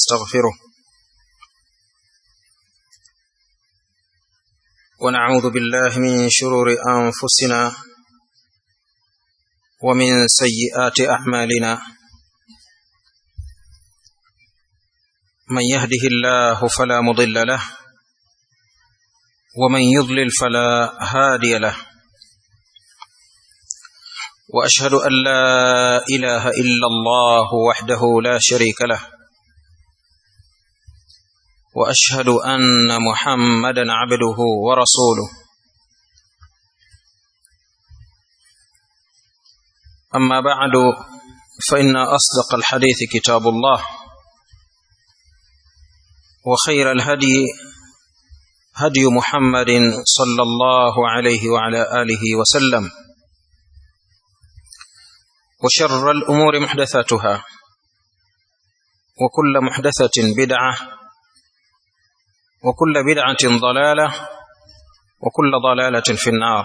ونستغفره ونعوذ بالله من شرور أنفسنا ومن سيئات أعمالنا من يهده الله فلا مضل له ومن يضلل فلا هادي له واشهد ان لا اله الا الله وحده لا شريك له واشهد ان محمدا عبده ورسوله اما بعد فان اصدق الحديث كتاب الله وخير الهدي هدي محمد صلى الله عليه وعلى اله وسلم وشر الامور محدثاتها وكل محدثه بدعه وكل بدعه ضلاله وكل ضلاله في النار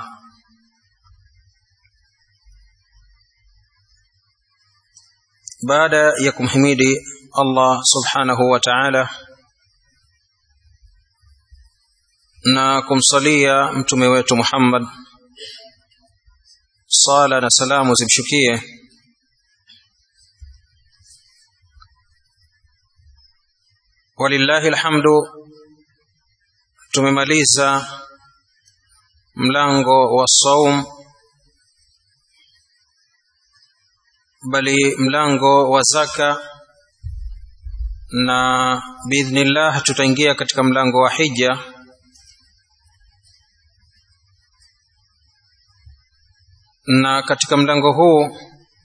baada ya kumhimidi Allah subhanahu wa ta'ala na kumsalia mtume wetu Muhammad sala na salamu zimshukie walillahi alhamdu tumemaliza mlango wa saum bali mlango wa zaka na biidhnillah tutaingia katika mlango wa hija na katika mlango huu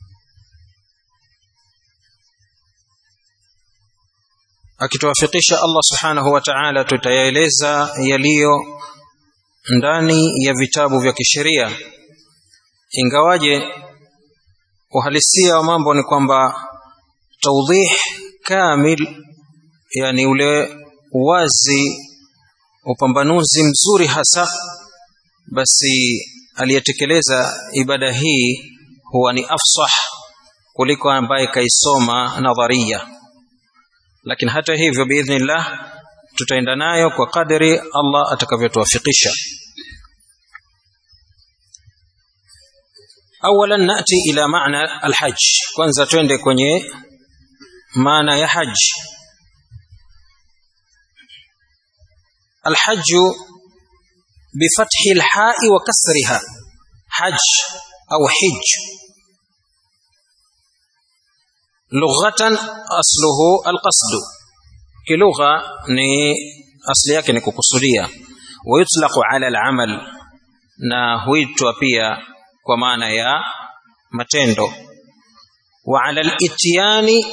akituwafikisha Allah subhanahu wa ta'ala tutayaeleza yaliyo ndani ya vitabu vya kisheria ingawaje uhalisia wa mambo ni kwamba tawdih kamil yani ule uwazi upambanuzi mzuri hasa basi aliyetekeleza ibada hii huwa ni afsah kuliko ambaye kaisoma nadharia lakini hata hivyo biidhnillah tutaenda nayo kwa kadri Allah atakavyotuwafikisha اولا ناتي الى معنى الحج kwanza twende kwenye maana ya haj الحج بفتح الحاء وكسرها حج او حج لغة أصله القصد كلغة ni asli yake ni kukusudia ويطلق على العمل na huitwa pia kwa maana ya matendo wa ala al-ityani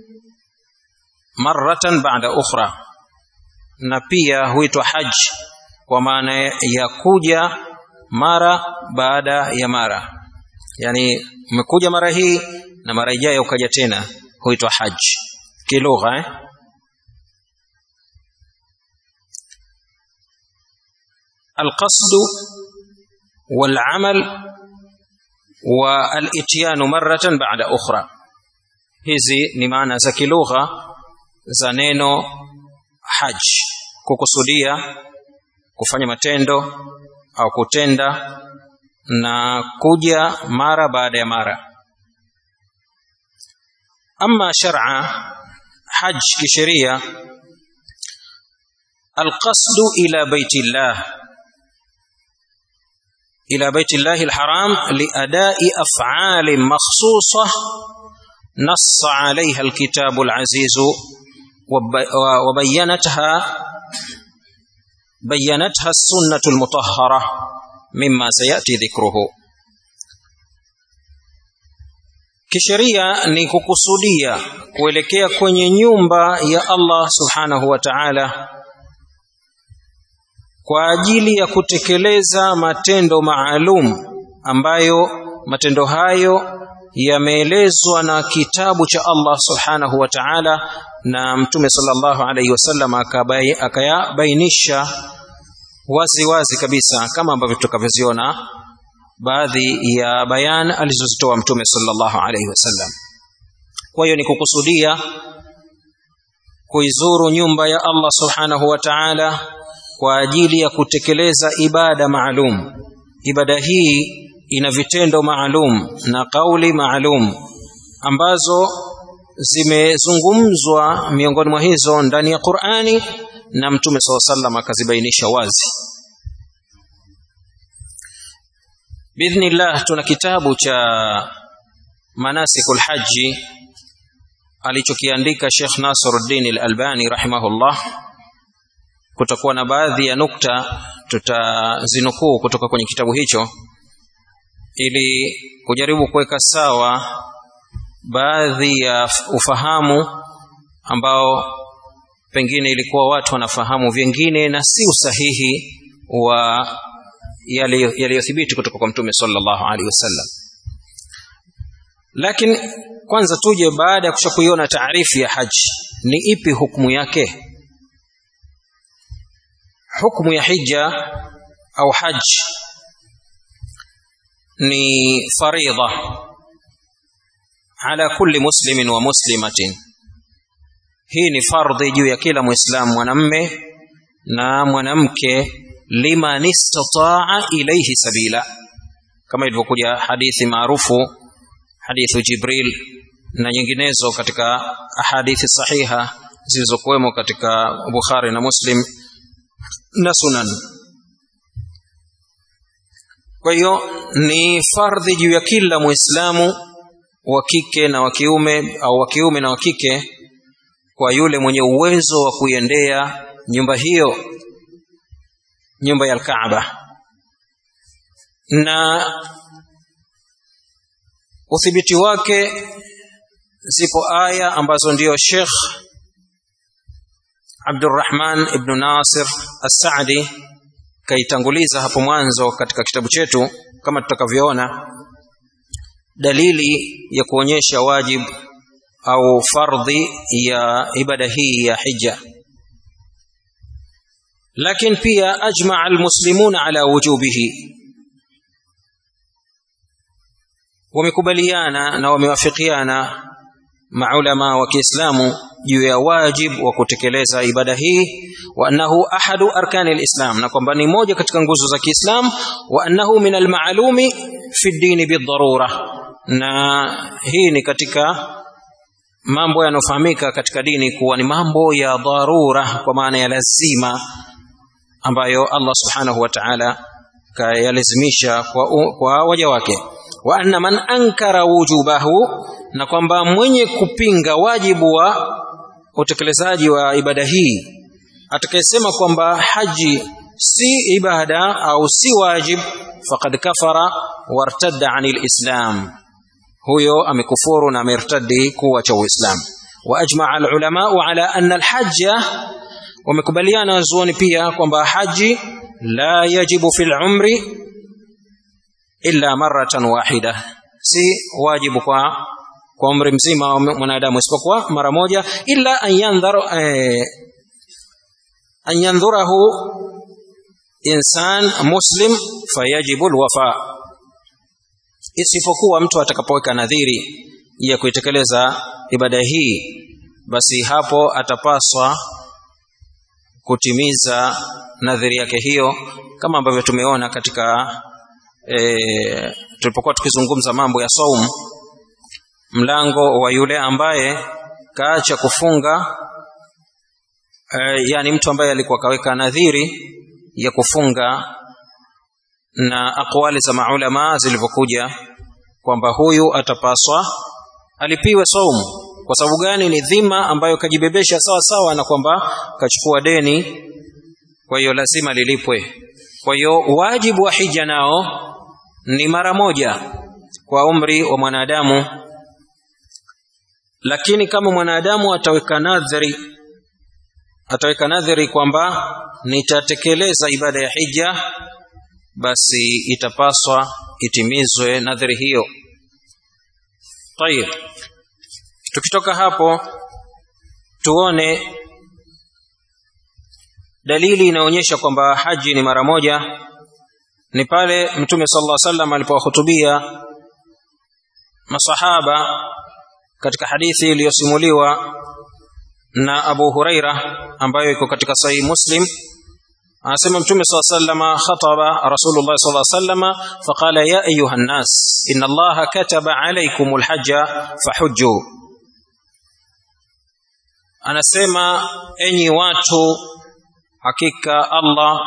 marratan ba'da ukhra na pia huitwa haj kwa maana ya kuja mara baada ya mara yani umekuja mara hii na mara ijayo ukaja tena huitwa haj kilugha eh? القصد والعمل والاتيان مرة بعد أخرى hizi ni maana za kilugha za neno haj kukusudia kufanya matendo au kutenda na kuja mara baada ya mara ama shar'a haj kisheria alqasdu ila baitillah إلى بيت الله الحرام لأداء أفعال مخصوصة نص عليها الكتاب العزيز وبينتها بينتها السنة المطهرة مما سيأتي ذكره kisheria ni kukusudia kuelekea kwenye nyumba ya Allah subhanahu wa ta'ala kwa ajili ya kutekeleza matendo maalum ambayo matendo hayo yameelezwa na kitabu cha Allah subhanahu wa ta'ala na mtume sallallahu alaihi wasallam akayabainisha wazi wazi kabisa kama ambavyo tutakavyoziona baadhi ya bayan alizozitoa mtume sallallahu alaihi wasallam kwa hiyo ni kukusudia kuizuru nyumba ya Allah subhanahu wa ta'ala kwa ajili ya kutekeleza ibada maalum ibada hii ina vitendo maalum na kauli maalum ambazo zimezungumzwa miongoni mwa hizo ndani ya Qur'ani na Mtume SAW sallam akazibainisha wazi Bidhnillah tuna kitabu cha manasikul haji alichokiandika Sheikh Nasruddin Al-Albani rahimahullah kutakuwa na baadhi ya nukta tutazinukuu kutoka kwenye kitabu hicho ili kujaribu kuweka sawa baadhi ya ufahamu ambao pengine ilikuwa watu wanafahamu vingine na si usahihi wa yaliyothibiti kutoka kwa mtume sallallahu alaihi wasallam lakini kwanza tuje baada ya kushakuiona taarifu ya haji ni ipi hukumu yake hukumu ya hija au haji ni faridha ala kulli muslimin wa muslimatin hii ni fardhi juu ya kila muislamu mwanamme na mwanamke liman istataa ilayhi sabila kama ilivyokuja hadithi maarufu hadithu jibril na nyinginezo katika ahadithi sahiha zilizokuwemo katika bukhari na muslim na sunan kwa hiyo ni fardhi juu ya kila muislamu wa kike na wa kiume au wa kiume na wa kike kwa yule mwenye uwezo wa kuiendea nyumba hiyo nyumba ya Al-Kaaba na uthibiti wake zipo aya ambazo ndiyo Sheikh Abdurrahman ibn Nasir As-Saadi kaitanguliza hapo mwanzo katika kitabu chetu kama tutakavyoona dalili ya kuonyesha wajib au fardhi ya ibada hii ya hija lakini pia ajmaa almuslimuna ala wujubihi wamekubaliana na wamewafikiana maulama wa Kiislamu juu ya wajib wa kutekeleza ibada hii wa annahu ahadu arkani alislam na kwamba ni moja katika nguzo za Kiislamu wa annahu min almaalumi fi dini bidharura na hii ni katika mambo yanofahamika katika dini kuwa ni mambo ya dharura kwa maana ya lazima ambayo Allah subhanahu wa ta'ala kayalazimisha kwa, kwa waja wake wa anna man ankara wujubahu na kwamba mwenye kupinga wajibu wa utekelezaji wa ibada hii atakayesema kwamba haji si ibada au si wajib faqad kafara wartadda anil islam huyo amekufuru na amertadi kuwa cha uislamu wa ajmaa alulama ala anna alhajja wamekubaliana wazuoni pia kwamba haji la yajibu fil umri illa maratan wahida si wajibu kwa kwa umri mzima wa mwanadamu isipokuwa mara moja illa an yandharu eh, an yandhurahu insan muslim fayajibu alwafa isipokuwa mtu atakapoweka nadhiri ya kuitekeleza ibada hii basi hapo atapaswa kutimiza nadhiri yake hiyo kama ambavyo tumeona katika e, tulipokuwa tukizungumza mambo ya saum mlango wa yule ambaye kaacha kufunga e, yani mtu ambaye alikuwa kaweka nadhiri ya kufunga na akwali za maulama zilivyokuja kwamba huyu atapaswa alipiwe saumu kwa sababu gani ni dhima ambayo kajibebesha sawa sawa na kwamba kachukua deni kwa hiyo lazima lilipwe kwa hiyo wajibu wa hija nao ni mara moja kwa umri wa mwanadamu lakini kama mwanadamu ataweka nadhiri ataweka nadhiri kwamba nitatekeleza ibada ya hija basi itapaswa itimizwe nadhiri hiyo tayib tukitoka hapo tuone dalili inaonyesha kwamba haji ni mara moja ni pale mtume sallallahu alaihi wasallam alipowahutubia masahaba katika hadithi iliyosimuliwa na Abu Huraira ambayo iko katika Sahih Muslim anasema Mtume صلى الله عليه وسلم خطب رسول الله صلى الله عليه وسلم فقال يا أيها الناس إن الله كتب عليكم الحج فحجوا anasema enyi watu hakika Allah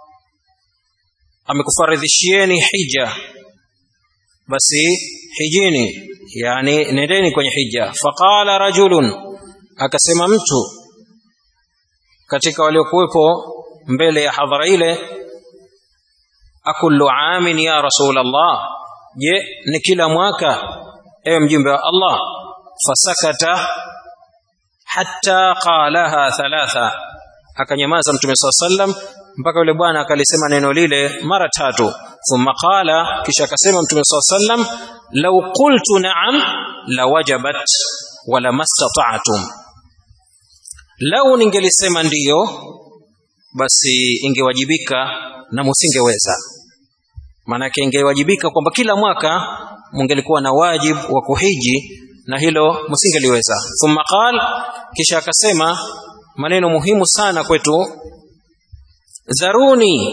amekufaridhishieni hija basi hijini yani nendeni kwenye hija faqala rajulun akasema mtu katika waliokuwepo mbele ya hadhara ile akullu amin ya rasul Allah je ni kila mwaka ewe mjumbe wa Allah fasakata hatta qalaha thalatha akanyamaza mtume saa sallam mpaka yule bwana akalisema neno lile mara tatu thumma qala kisha akasema mtume saa sallam law qultu na'am lawajabat wala mastata'tum lau ningelisema ndiyo basi ingewajibika na musingeweza maanake ingewajibika kwamba kila mwaka mungelikuwa na wajibu wa kuhiji na hilo msingeliweza thumma qal kisha akasema maneno muhimu sana kwetu dharuni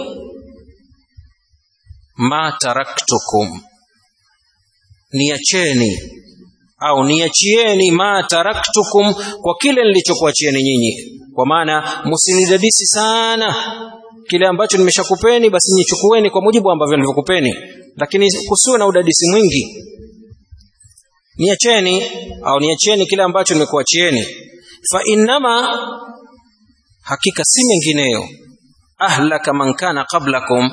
ma taraktukum niacheni au niachieni ma taraktukum kwa kile nilichokuachieni nyinyi kwa maana msinidadisi sana kile ambacho nimeshakupeni basi nichukueni kwa mujibu ambavyo nilivyokupeni lakini kusiwe na udadisi mwingi niacheni au niacheni kile ambacho nimekuachieni fa innama hakika si mengineyo ahlaka man kana qablakum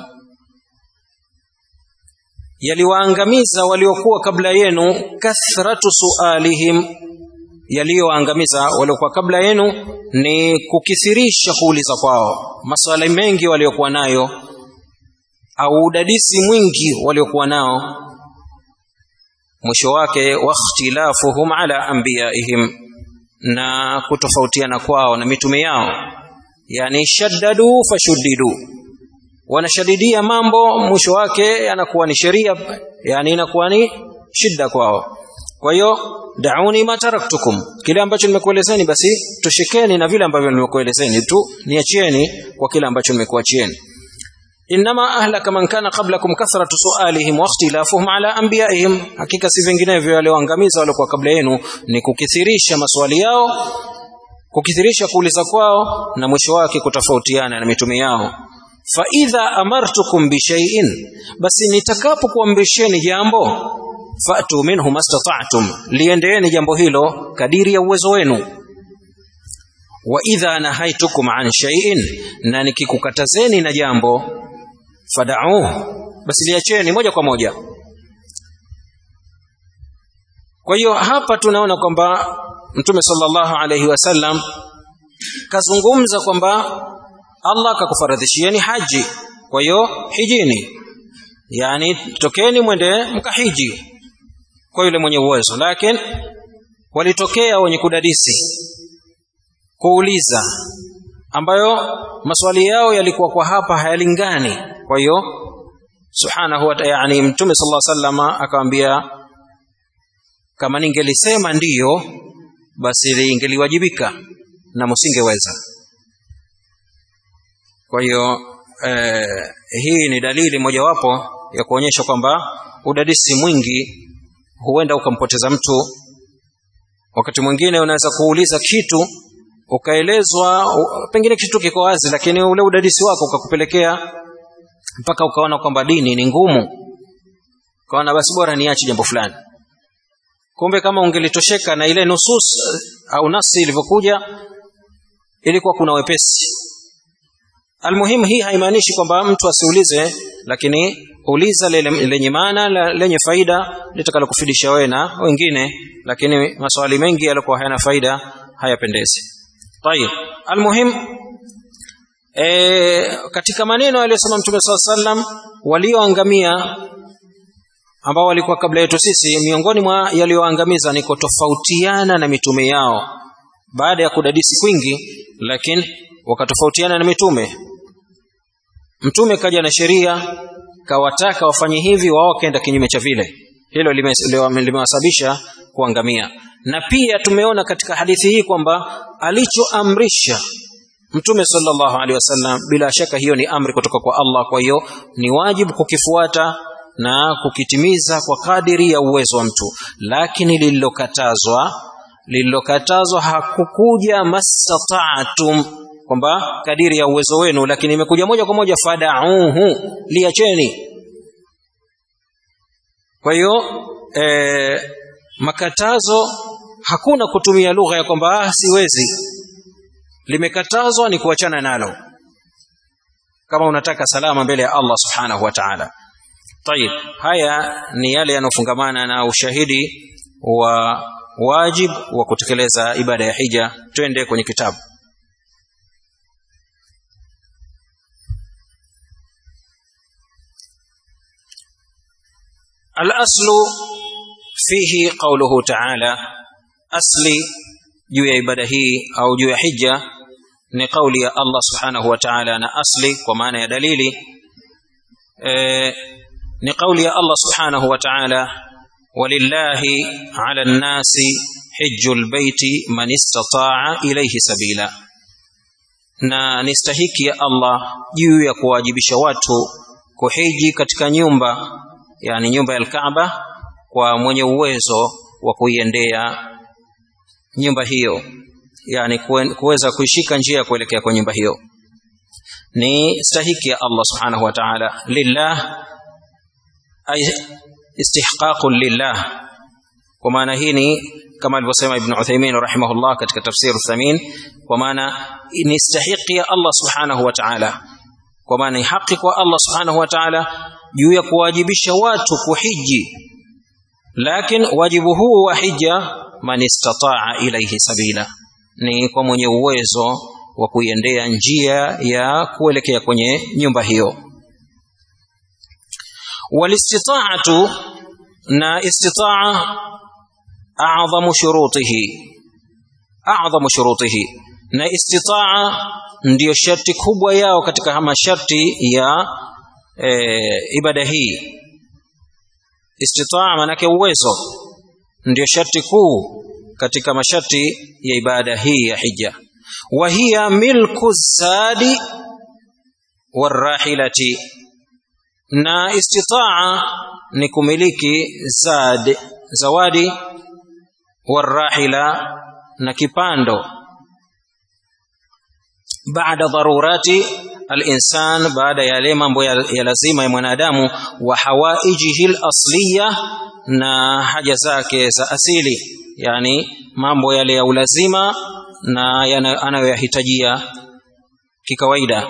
yaliwaangamiza waliokuwa kabla yenu kathratu sualihim yaliyoangamiza waliokuwa kabla yenu ni kukithirisha kuuliza kwao maswali mengi waliokuwa nayo au udadisi mwingi waliokuwa nao mwisho wake wakhtilafuhum ala anbiyaihim na kutofautiana kwao na mitume yao yani shaddadu fashuddidu wanashadidia mambo mwisho wake yanakuwa ni sheria yani inakuwa ni shida kwao kwa hiyo dauni ma taraktukum kile ambacho nimekuelezeni basi toshekeni na vile ambavyo nimekuelezeni tu niachieni kwa kile ambacho nimekuachieni inma ahlaka man kana qablakum kathratu sualihim wa ikhtilafuhum ala anbiyaihim hakika si vinginevyo walioangamiza waliokuwa kabla yenu ni kukithirisha maswali yao kukithirisha kuuliza kwao na mwisho wake kutofautiana na mitume yao fa idha amartukum bi shay'in basi nitakapokuamrisheni jambo fatu minhu mastata'tum liendeeni jambo hilo kadiri ya uwezo wenu wa idha nahaitukum an shay'in na nikikukatazeni na jambo fad'uhu basi liacheni moja kwa moja kwa hiyo hapa tunaona kwamba mtume sallallahu alayhi wasallam kazungumza kwamba Allah akakufaradhishieni haji kwa hiyo hijini yani tokeni mwende mkahiji kwa yule mwenye uwezo lakini walitokea wenye kudadisi kuuliza ambayo maswali yao yalikuwa kwa hapa hayalingani kwa hiyo subhanahu wa ta'ala yani mtume sallallahu alaihi wasallam akamwambia kama ningelisema ndiyo basi lingeliwajibika na msingeweza kwa hiyo eh, hii ni dalili mojawapo ya kuonyesha kwamba udadisi mwingi huenda ukampoteza mtu wakati mwingine unaweza kuuliza kitu ukaelezwa pengine kitu kiko wazi lakini ule udadisi wako ukakupelekea mpaka ukaona kwamba dini ni ngumu ukaona basi bora niache jambo fulani kumbe kama ungelitosheka na ile nusus au nasi ilivyokuja ilikuwa kuna wepesi almuhimu hii haimaanishi kwamba mtu asiulize lakini uliza lenye maana lenye faida litakalokufidisha wewe na wengine lakini maswali mengi yalikuwa hayana faida hayapendezi tayib almuhim e, katika maneno aliyosema mtume saa sallam walioangamia ambao walikuwa kabla yetu sisi miongoni mwa yaliyoangamiza ni kutofautiana na mitume yao baada ya kudadisi kwingi lakini wakatofautiana na mitume mtume kaja na sheria kawataka wafanye hivi wao wakaenda kinyume cha vile hilo limewasababisha kuangamia na pia tumeona katika hadithi hii kwamba alichoamrisha mtume sallallahu alaihi wasallam bila shaka hiyo ni amri kutoka kwa Allah kwa hiyo ni wajibu kukifuata na kukitimiza kwa kadiri ya uwezo wa mtu lakini lililokatazwa lililokatazwa hakukuja mastata'tum kwamba kadiri ya uwezo wenu lakini imekuja moja kwa moja fadauhu liacheni kwa hiyo e, makatazo hakuna kutumia lugha ya kwamba ah, siwezi limekatazwa ni kuachana nalo kama unataka salama mbele ya Allah subhanahu wa ta'ala طيب haya ni yale yanofungamana na ushahidi wa wajib wa kutekeleza ibada ya hija twende kwenye kitabu الأصل فيه قوله تعالى أصلي juu ya ibada hii au juu ya hija ni kauli ya Allah subhanahu wa ta'ala na asli kwa maana ya dalili e, ni kauli ya Allah subhanahu wa ta'ala walillahi ala nnasi hijjul baiti man istata'a ilayhi sabila na ni stahiki ya Allah juu ya kuwajibisha watu kuhiji katika nyumba yani nyumba ya Kaaba kwa mwenye uwezo wa kuiendea nyumba hiyo yani kuweza kuishika njia ya kuelekea kwa nyumba hiyo ni stahiki ya Allah subhanahu wa ta'ala lillah ay istihqaqun lillah kwa maana hii ni kama alivyosema Ibn Uthaymeen rahimahullah katika tafsir Thamin kwa maana ni stahiki ya Allah subhanahu wa ta'ala kwa maana ni haki kwa Allah subhanahu wa ta'ala juu ya kuwajibisha watu kuhiji lakini wajibu huu wa hija man istata'a ilayhi sabila ni kwa mwenye uwezo wa kuiendea njia ya kuelekea kwenye nyumba hiyo walistita'atu na istita'a a'zamu shurutihi a'zamu shurutihi na istita'a ndiyo sharti kubwa yao katika masharti ya e, ibada hii istita'a manake uwezo ndio sharti kuu katika masharti ya ibada hii ya hija wa hiya milku zadi warahilati na istitaa ni kumiliki zad zawadi warahila na kipando baada dharurati الانسان baada ya yale mambo ya, ya lazima ya mwanadamu wa hawaijihi asliya na haja zake za asili yani mambo yale ya ulazima na anayoyahitajia kikawaida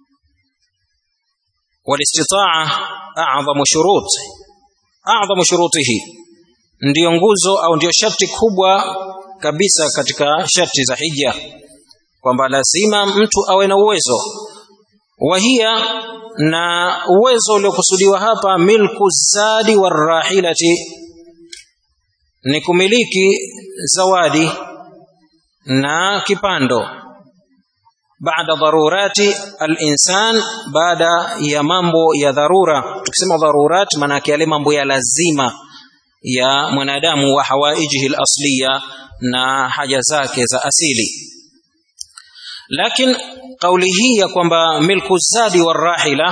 walistitaa a'zamu shurut a'zamu shurutihi ndiyo nguzo au ndiyo sharti kubwa kabisa katika sharti za hija kwamba lazima mtu awe na uwezo wahia na uwezo uliokusudiwa hapa milku zadi warahilati ni kumiliki zawadi na kipando baada dharurati al-insan baada ya mambo ya dharura tukisema dharurat maana yale mambo ya lazima ya mwanadamu wa hawaijihi al-asliya na haja zake za asili lakini kauli hii ya kwamba milku zadi warahila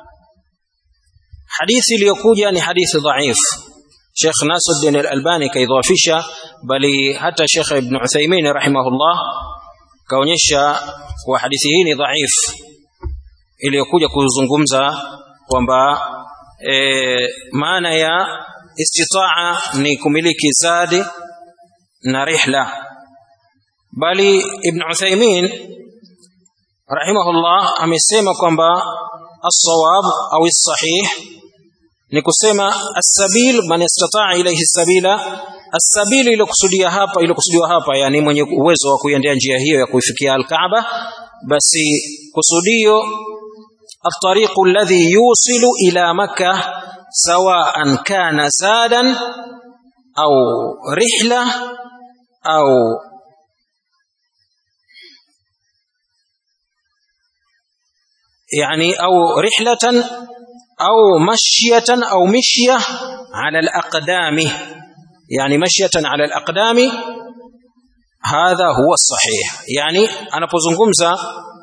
hadithi iliyokuja ni hadithi dhaif Sheikh Nasruddin Al-Albani kaidhafisha bali hata Sheikh Ibn Uthaymeen rahimahullah kaonyesha kwa hadithi hii ni dhaif iliyokuja kuzungumza kwamba e, maana ya istitaa ni kumiliki zadi na rihla bali Ibn Uthaymeen rahimahullah amesema kwamba as-sawab au as-sahih ni kusema as-sabil man istata'a ilayhi sabila as-sabil iliyokusudia hapa iliyokusudiwa hapa yani mwenye uwezo wa kuiendea njia hiyo ya kuifikia al-Kaaba basi kusudio الطريق الذي يوصل إلى مكة سواء كان زادا أو رحلة أو يعني أو رحلة أو مشية أو مشية على الأقدام yani mashyatan ala alaqdami hadha huwa sahih yani anapozungumza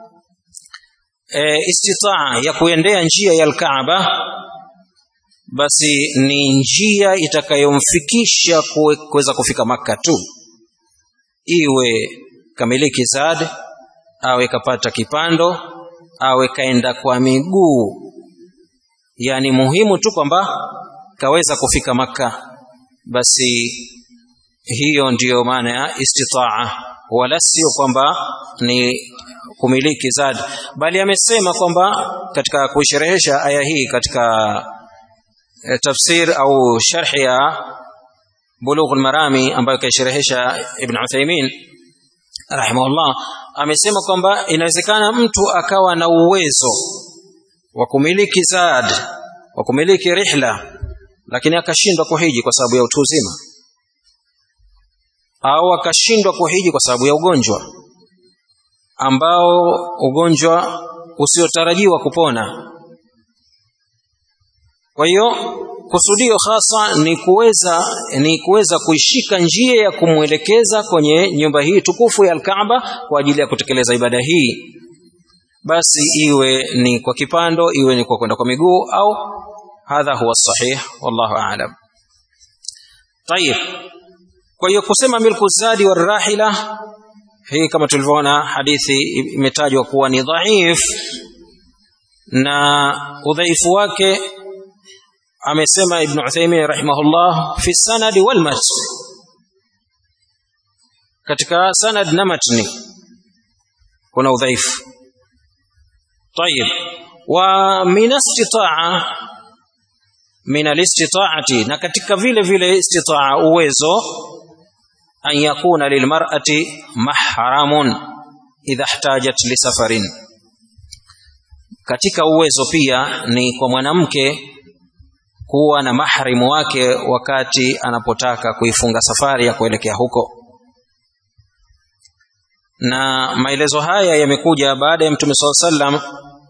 e, istitaa ya kuendea njia ya alkaaba basi ni njia itakayomfikisha kuweza kufika maka tu iwe kamiliki zad awe kapata kipando awe kaenda kwa miguu yani muhimu tu kwamba kaweza kufika maka basi hiyo ndiyo maana ya istitaa wala sio kwamba ni kumiliki zad bali amesema kwamba katika kuisherehesha aya hii katika tafsir au sharhi ya bulugh al-marami ambayo kaisherehesha ibn Uthaymeen rahimahullah amesema kwamba inawezekana mtu akawa na uwezo wa kumiliki zad wa kumiliki rihla lakini akashindwa kuhiji kwa sababu ya utu uzima au akashindwa kuhiji kwa sababu ya ugonjwa ambao ugonjwa usiotarajiwa kupona kwa hiyo kusudio hasa ni kuweza ni kuweza kuishika njia ya kumwelekeza kwenye nyumba hii tukufu ya Al-Kaaba kwa ajili ya kutekeleza ibada hii basi iwe ni kwa kipando iwe ni kwa kwenda kwa miguu au hadha huwa sahih wallahu a'lam tayib kwa hiyo kusema milku zadi wa rahila hii kama tulivyoona hadithi imetajwa kuwa ni dhaif na udhaifu wake amesema ibn Uthaymeen rahimahullah fi sanad wal matn katika sanad na matni kuna udhaifu طيب ومن استطاعه من الاستطاعه na katika vile vile istitaa uwezo an yakuna lilmar'ati mahramun idha ihtajat li safarin katika uwezo pia ni kwa mwanamke kuwa na mahrimu wake wakati anapotaka kuifunga safari ya kuelekea huko na maelezo haya yamekuja baada ya mtume saa sallam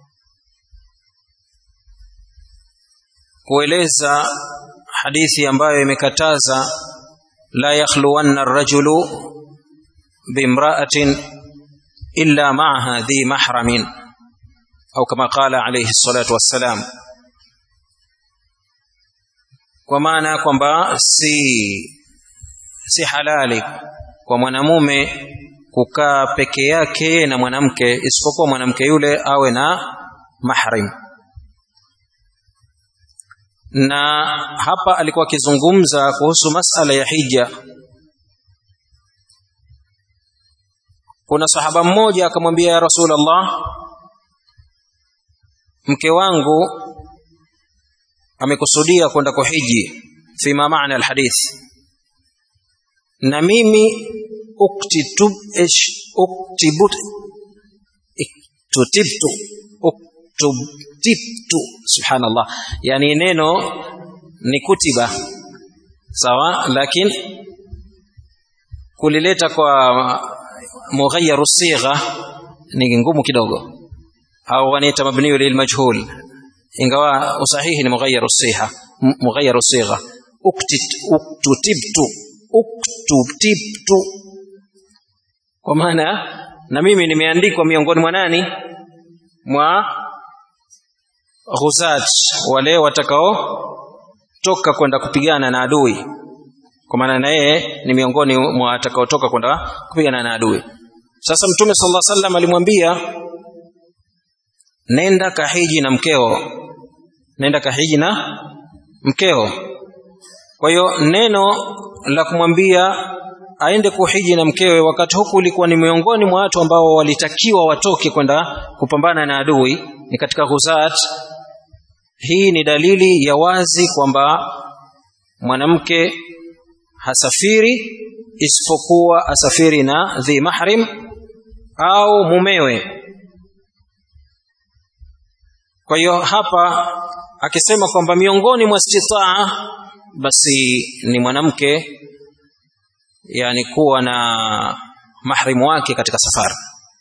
kueleza hadithi ambayo imekataza la yakhluwanna ar-rajulu bimra'atin illa ma'aha dhi mahramin au kama qala alayhi salatu wassalam kwa maana kwamba si si halali kwa mwanamume kukaa peke yake na mwanamke isipokuwa mwanamke yule awe na mahrim na hapa alikuwa akizungumza kuhusu masala ya hija kuna sahaba mmoja akamwambia ya rasulullah mke wangu amekusudia kwenda kuhiji fima maana alhadith na mimi uktitub ish uktibut iktutibtu uktubtibtu subhanallah yani neno ni kutiba sawa lakini kulileta kwa mughayyaru sigha ni ngumu kidogo au wanaita mabniyu lilmajhul ingawa usahihi ni mughayyaru sigha mughayyaru sigha uktit uktutibtu uktutibtu kwa maana na mimi nimeandikwa miongoni mwa nani mwa ghuzat wale watakao toka kwenda kupigana na adui kwa maana na yeye ni miongoni mwa watakaotoka kwenda kupigana na adui sasa mtume sallallahu alaihi wasallam alimwambia nenda kahiji na mkeo nenda kahiji na mkeo kwa hiyo neno la kumwambia aende kuhiji na mkewe wakati huku ulikuwa ni miongoni mwa watu ambao walitakiwa watoke kwenda kupambana na adui ni katika ghuzat hii ni dalili ya wazi kwamba mwanamke hasafiri isipokuwa asafiri na dhi mahrim au mumewe kwa hiyo hapa akisema kwamba miongoni mwa istitaa basi ni mwanamke yani kuwa na mahrimu wake katika safari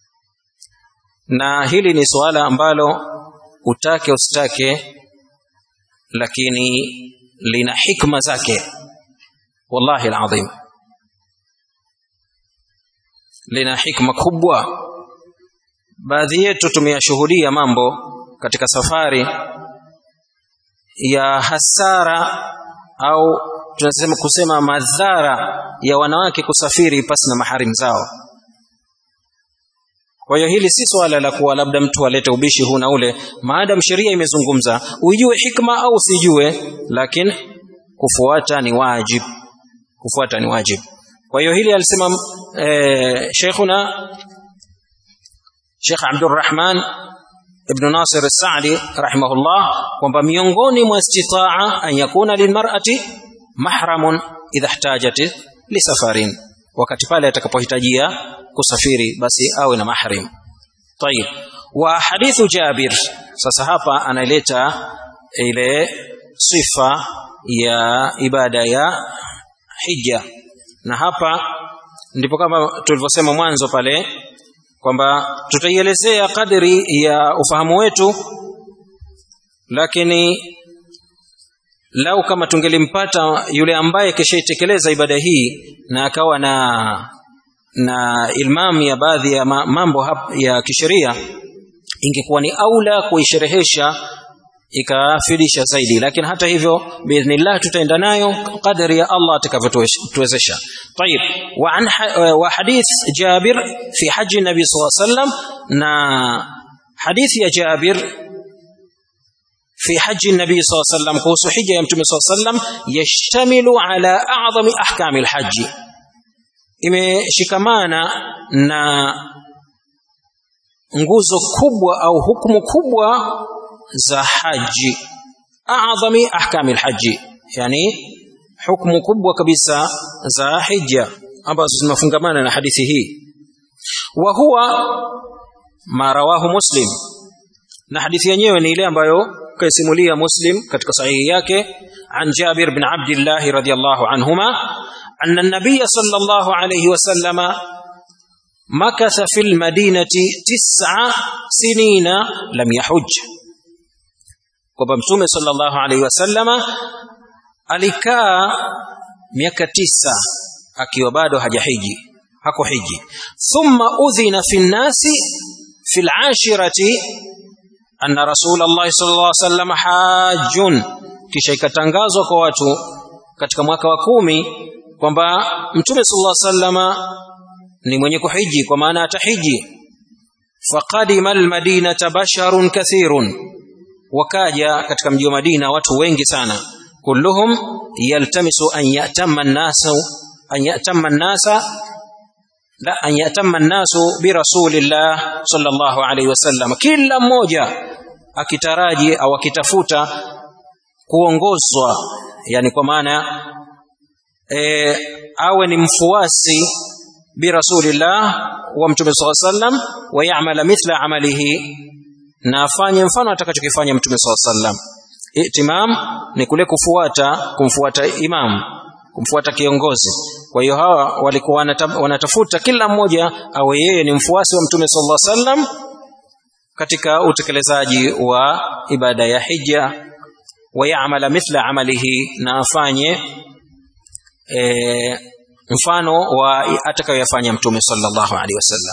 na hili ni suala ambalo utake usitake lakini lina hikma zake wallahi alazim lina hikma kubwa baadhi yetu tumeyashuhudia mambo katika safari ya hasara au tunasema kusema madhara ya wanawake kusafiri pasi na maharim zao kwa hiyo hili si swala la kuwa labda mtu alete ubishi huu na ule maadam sheria imezungumza uijue hikma au usijue lakini kufuata ni wajib kufuata ni wajib kwa hiyo hili alisema eh, sheikhuna Sheikh Abdurrahman ibn Nasir al-Sa'di rahimahullah kwamba miongoni mwa istitaa an yakuna lilmar'ati mahramun idha ihtajat lisafarin wakati pale atakapohitajia kusafiri basi awe na mahrim طيب وحديث جابر sasa hapa analeta ile sifa ya ibada ya hija na hapa ndipo kama tulivyosema mwanzo pale kwamba tutaielezea kadri ya ufahamu wetu lakini lau kama tungelimpata yule ambaye kishaitekeleza ibada hii na akawa na na ilmam ya baadhi ya mambo ya kisheria ingekuwa ni aula kuisherehesha ikafidisha zaidi lakini hata hivyo biidhnillah tutaenda nayo kadri ya Allah atakavyotuwezesha طيب وعن وحديث جابر في حج النبي صلى الله عليه وسلم na حديث يا جابر في حج النبي صلى الله عليه وسلم kuhusu hija ya mtume صلى الله عليه وسلم يشتمل على اعظم احكام الحج imeshikamana na nguzo kubwa au hukumu kubwa za haji a'zami ahkami alhaji yani hukumu kubwa kabisa za hija ambazo zinafungamana na hadithi hii wa huwa ma rawahu muslim na hadithi yenyewe ni ile ambayo kaisimulia muslim katika sahihi yake an jabir bin abdullah radhiyallahu anhuma أن النبي صلى الله عليه وسلم مكث في المدينة تسع سنين لم يحج kwamba mtume sallallahu alaihi wasallama alikaa miaka tisa akiwa bado hajahiji hakuhiji thumma udhina fi nnasi fi lashirati anna rasulllahi sallallahu alaihi wasallam hajjun kisha ikatangazwa kwa watu katika mwaka wa kumi kwamba mtume sallallahu alaihi wasallama ni mwenye kuhiji kwa maana atahiji faqadima almadinata basharun kathirun wakaja katika mji wa Madina watu wengi sana kulluhum yaltamisu an yatamma an-nasu an yatamma an-nasa la an yatamma an-nasu bi rasulillah sallallahu alayhi wasallam kila mmoja akitaraji au akitafuta kuongozwa yani kwa maana e, awe ni mfuasi bi rasulillah wa mtume sallallahu alayhi wasallam wa ya'mala mithla amalihi na afanye mfano atakachokifanya mtume SAW sallam itimam ni kule kufuata kumfuata imam kumfuata kiongozi kwa hiyo hawa walikuwa wanatafuta kila mmoja awe yeye ni mfuasi wa mtume sallallahu alaihi wasallam katika utekelezaji wa ibada ya hija wayamala mithla amalihi na afanye e, mfano wa atakayoyafanya mtume sallallahu alaihi wasallam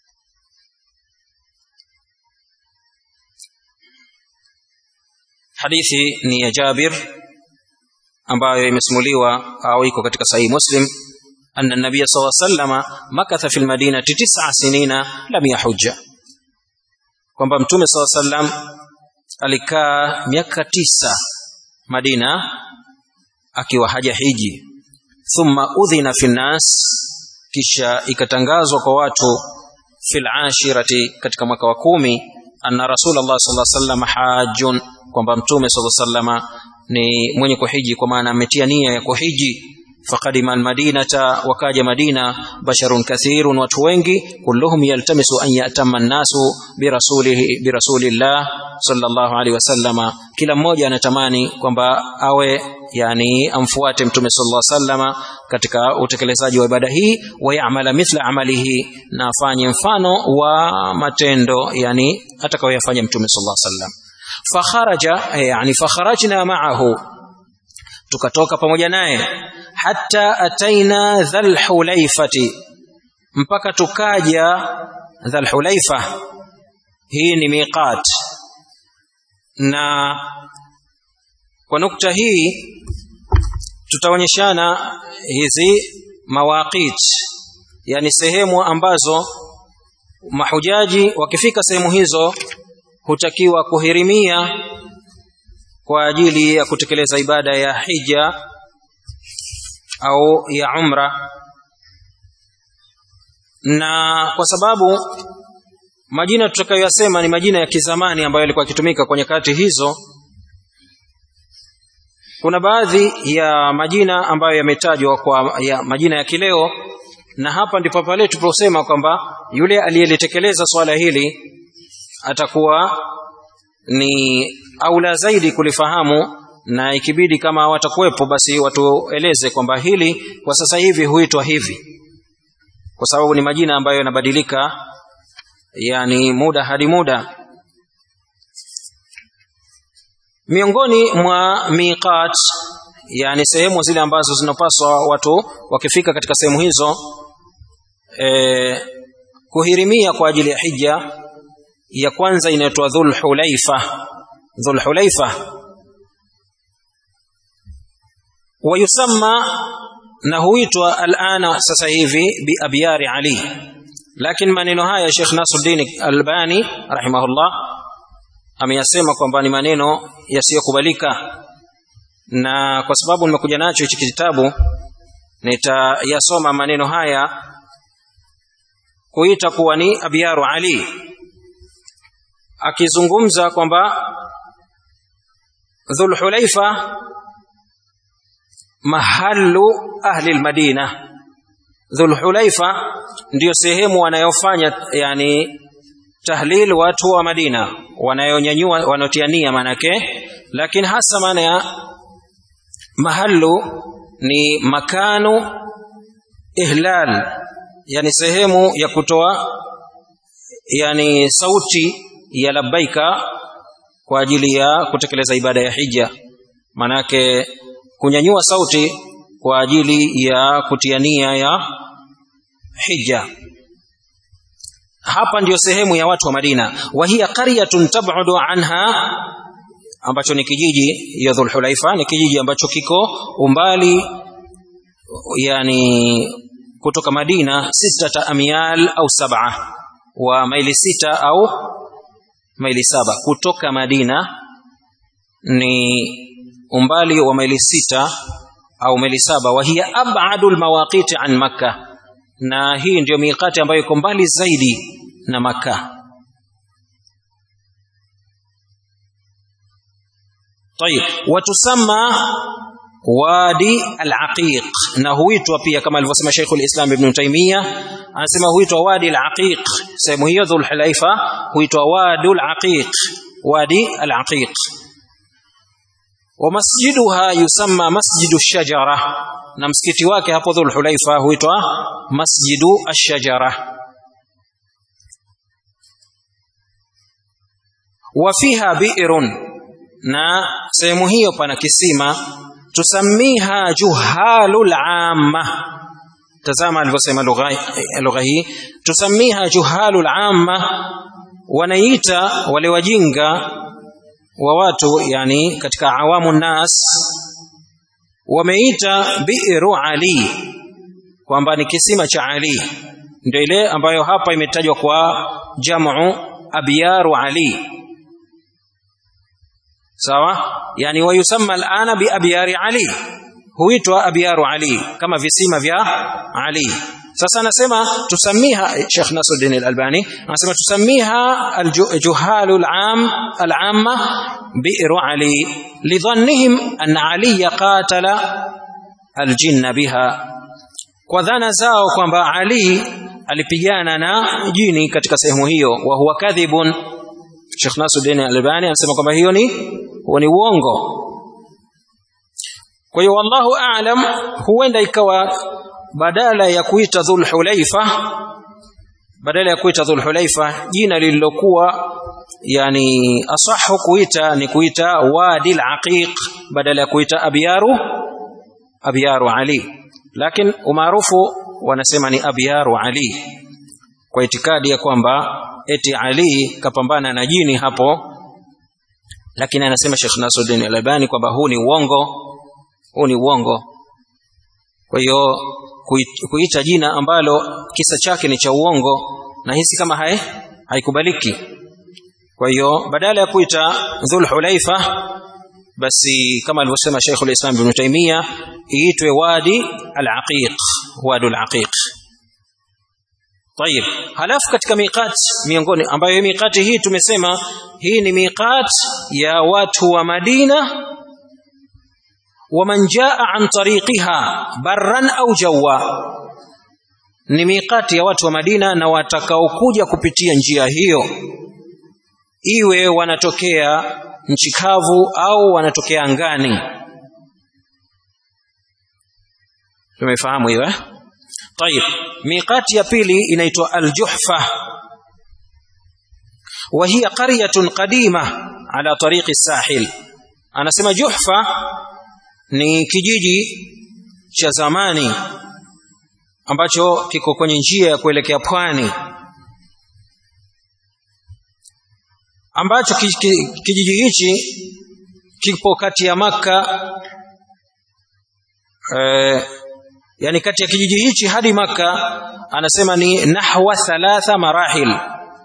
hadithi ni ya Jabir ambayo imesimuliwa au iko katika sahihi Muslim anna nabiy sallallahu alayhi wasallam makatha fil madinati tis'a sinina lam yahujja kwamba mtume sallallahu alayhi wasallam alikaa miaka tisa Madina akiwa hajahiji thumma udhina fi nas kisha ikatangazwa kwa watu fil ashirati katika mwaka wa kumi anna rasulullah sallallahu alaihi wasallam hajjun kwamba mtume sallallahu alaihi wasallam ni mwenye kuhiji kwa maana ametia nia ya kuhiji faqadima almadinata wakaja madina basharun kathirun watu wengi kulluhum yaltamisu an yatama nnasu birasulihi birasulillah sallallahu alaihi wasallam kila mmoja anatamani kwamba awe yani amfuate mtume sallallahu alaihi wasallam katika utekelezaji wa ibada hii wayamala mithla amalihi na afanye mfano wa matendo yani atakayoyafanya mtume sallallahu alaihi wasallam fakharaja yani fakharajna ma'ahu tukatoka pamoja naye hatta ataina dhal hulaifati mpaka tukaja dhal hulaifa hii ni miqat na kwa nukta hii tutaonyeshana hizi mawaqit yani sehemu ambazo mahujaji wakifika sehemu hizo hutakiwa kuhirimia kwa ajili ya kutekeleza ibada ya hija au ya umra na kwa sababu majina tutakayoyasema ni majina ya kizamani ambayo yalikuwa yakitumika kwenye kati hizo kuna baadhi ya majina ambayo yametajwa kwa ya majina ya kileo na hapa ndipo pale tuliposema kwamba yule aliyelitekeleza swala hili atakuwa ni aula zaidi kulifahamu na ikibidi kama watakuwepo basi watueleze kwamba hili kwa sasa hivi huitwa hivi kwa sababu ni majina ambayo yanabadilika yani muda hadi muda miongoni mwa miqat yani sehemu zile ambazo zinapaswa watu wakifika katika sehemu hizo e, kuhirimia kwa ajili ya hija ya kwanza inaitwa dhulhulaifa dhulhulaifa wayusamma na huitwa alana sasa hivi biabyari ali lakini maneno haya Sheikh Nasruddin Albani rahimahullah ameyasema kwamba ni maneno yasiyokubalika na kwa sababu nimekuja nacho hichi kitabu nitayasoma maneno haya kuita kuwa ni abyaru ali akizungumza kwamba dhulhulaifa mahallu ahli almadina dhulhulaifa ndiyo sehemu wanayofanya yani tahlil watu wa Madina wanayonyanyua wanaotiania manake lakini hasa maana ya mahallu ni makanu ihlal yani sehemu ya kutoa yani sauti ya labbaika kwa ajili ya kutekeleza ibada ya hija manake kunyanyua sauti kwa ajili ya kutiania ya hija hapa ndiyo sehemu ya watu wa Madina wa hiya qaryatun tab'udu anha ambacho ni kijiji ya Dhulhulaifa ni kijiji ambacho kiko umbali yani kutoka Madina sita amyal au saba wa maili sita au maili saba kutoka Madina ni umbali wa maili sita au maili saba wa hiya ab'adu almawaqit an makkah na hii ndiyo miqati ambayo iko mbali zaidi na maka طيب وتسمى wadi al-aqiq na huitwa pia kama alivyosema Sheikh al-Islam Ibn Taymiyyah anasema huitwa wadi al-aqiq sehemu hiyo dhul hulaifa huitwa wadi al-aqiq wadi al-aqiq wa masjiduha yusamma masjidu shajara na msikiti wake hapo dhul hulaifa huitwa masjidu ash-shajara wa fiha bi'run na sehemu hiyo pana kisima tusamiha juhalul amma tazama alivyosema lugha hii tusamiha juhalul amma wanaita wale wajinga wa watu yani katika awamu nas wameita bi'ru ali kwamba ni kisima cha ali ndio ile ambayo hapa imetajwa kwa jamu abyaru ali sawa yani wayusamma alana bi abyari ali huitwa abyaru ali kama visima vya ali sasa anasema tusamiha Sheikh Nasruddin al-Albani anasema tusamiha al-juhalu al-am al-amma bi'ru ali lidhannihim anna ali qatala al-jinna biha kwa dhana zao kwamba ali alipigana na jini katika sehemu hiyo wa huwa kadhibun Sheikh Nasruddin al-Albani anasema kwamba hiyo ni huo ni uongo kwa hiyo wallahu a'lam huenda ikawa badala ya kuita dhul hulaifa badala ya kuita dhul hulaifa jina lililokuwa yani asahu kuita ni kuita wadi al-aqiq badala ya kuita abyaru abyaru ali lakini umaarufu wanasema ni abyaru ali kwa itikadi ya kwamba eti ali kapambana na jini hapo lakini anasema Sheikh Nasruddin Al-Albani kwamba huu ni uongo huu ni uongo kwa hiyo kuita jina ambalo kisa chake ni cha uongo na hisi kama hai haikubaliki kwa hiyo badala ya kuita Dhul Hulaifa basi kama alivyosema Sheikh al-Islam Ibn Taymiyyah iitwe Wadi al-Aqiq Wadi al-Aqiq طيب halafu katika miqat miongoni ambayo miqati hii tumesema hii ni miqat ya watu wa Madina ومن جاء عن طريقها برا au jawa ni miqati ya watu wa Madina na watakaokuja kupitia njia hiyo iwe wanatokea nchi kavu au wanatokea angani tumefahamu hiyo eh طيب miqati ya pili inaitwa al-Juhfa وهي قرية قديمة على طريق الساحل anasema Juhfa ni kijiji cha zamani ambacho kiko kwenye njia ya kuelekea pwani ambacho kijiji hichi kipo kati ya maka eh, yani kati ya kijiji hichi hadi maka anasema ni nahwa thalatha marahil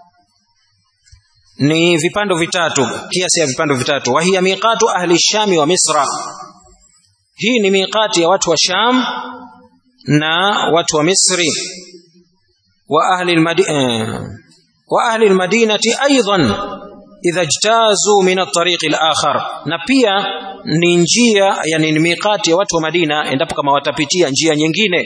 ni vipando vitatu kiasi ya vipando vitatu wa hiya miqatu ahli shami wa misra hii ni miqati ya watu wa sham na watu wa misri wa ahli almadina wa ahli almadinati aidan idha ijtazu min at-tariq al-akhar na pia ni njia yani ni miqati ya watu wa Madina endapo kama watapitia njia nyingine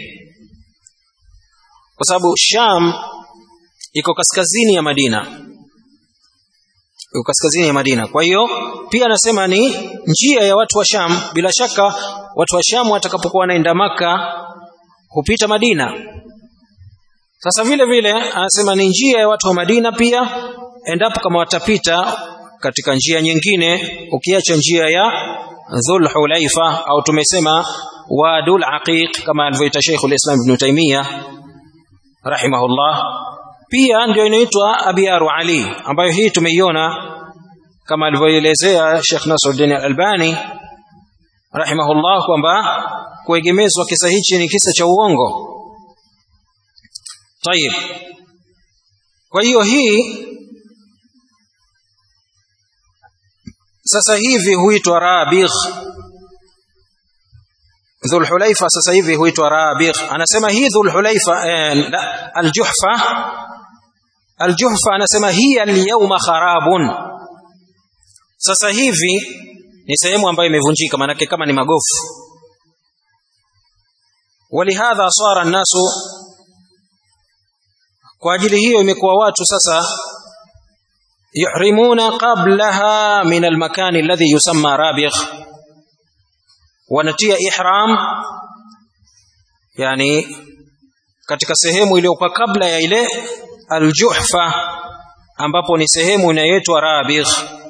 kwa sababu Sham iko kaskazini ya Madina iko kaskazini ya Madina kwa hiyo pia anasema ni njia ya watu wa Sham bila shaka watu wa Sham watakapokuwa wanaenda maka hupita Madina sasa vile vile anasema ni njia ya watu wa Madina pia endapo kama watapita katika njia nyingine ukiacha njia ya Dhul Hulaifa au tumesema Wadul Aqiq kama alivyoita Sheikh al-Islam Ibn Taymiyyah rahimahullah pia ndio inaitwa Abiyaru Ali ambayo hii tumeiona kama alivyoelezea Sheikh Nasruddin Al-Albani rahimahullah kwamba kuegemezwa kisa hichi ni kisa cha uongo Tayib kwa hiyo hii sasa hivi huitwa Rabigh Dhul Hulaifa sasa hivi huitwa Rabigh anasema hii Dhul Hulaifa eh, Al-Juhfa Al-Juhfa anasema hii al-yawma kharabun sasa hivi ni sehemu ambayo imevunjika manake kama ni magofu walihadha sara nasu kwa ajili hiyo imekuwa watu sasa yuhrimuna qablaha min almakan alladhi yusamma rabigh wanatia ihram yani katika sehemu iliyokuwa kabla ya ile aljuhfa ambapo ni sehemu inayoitwa rabigh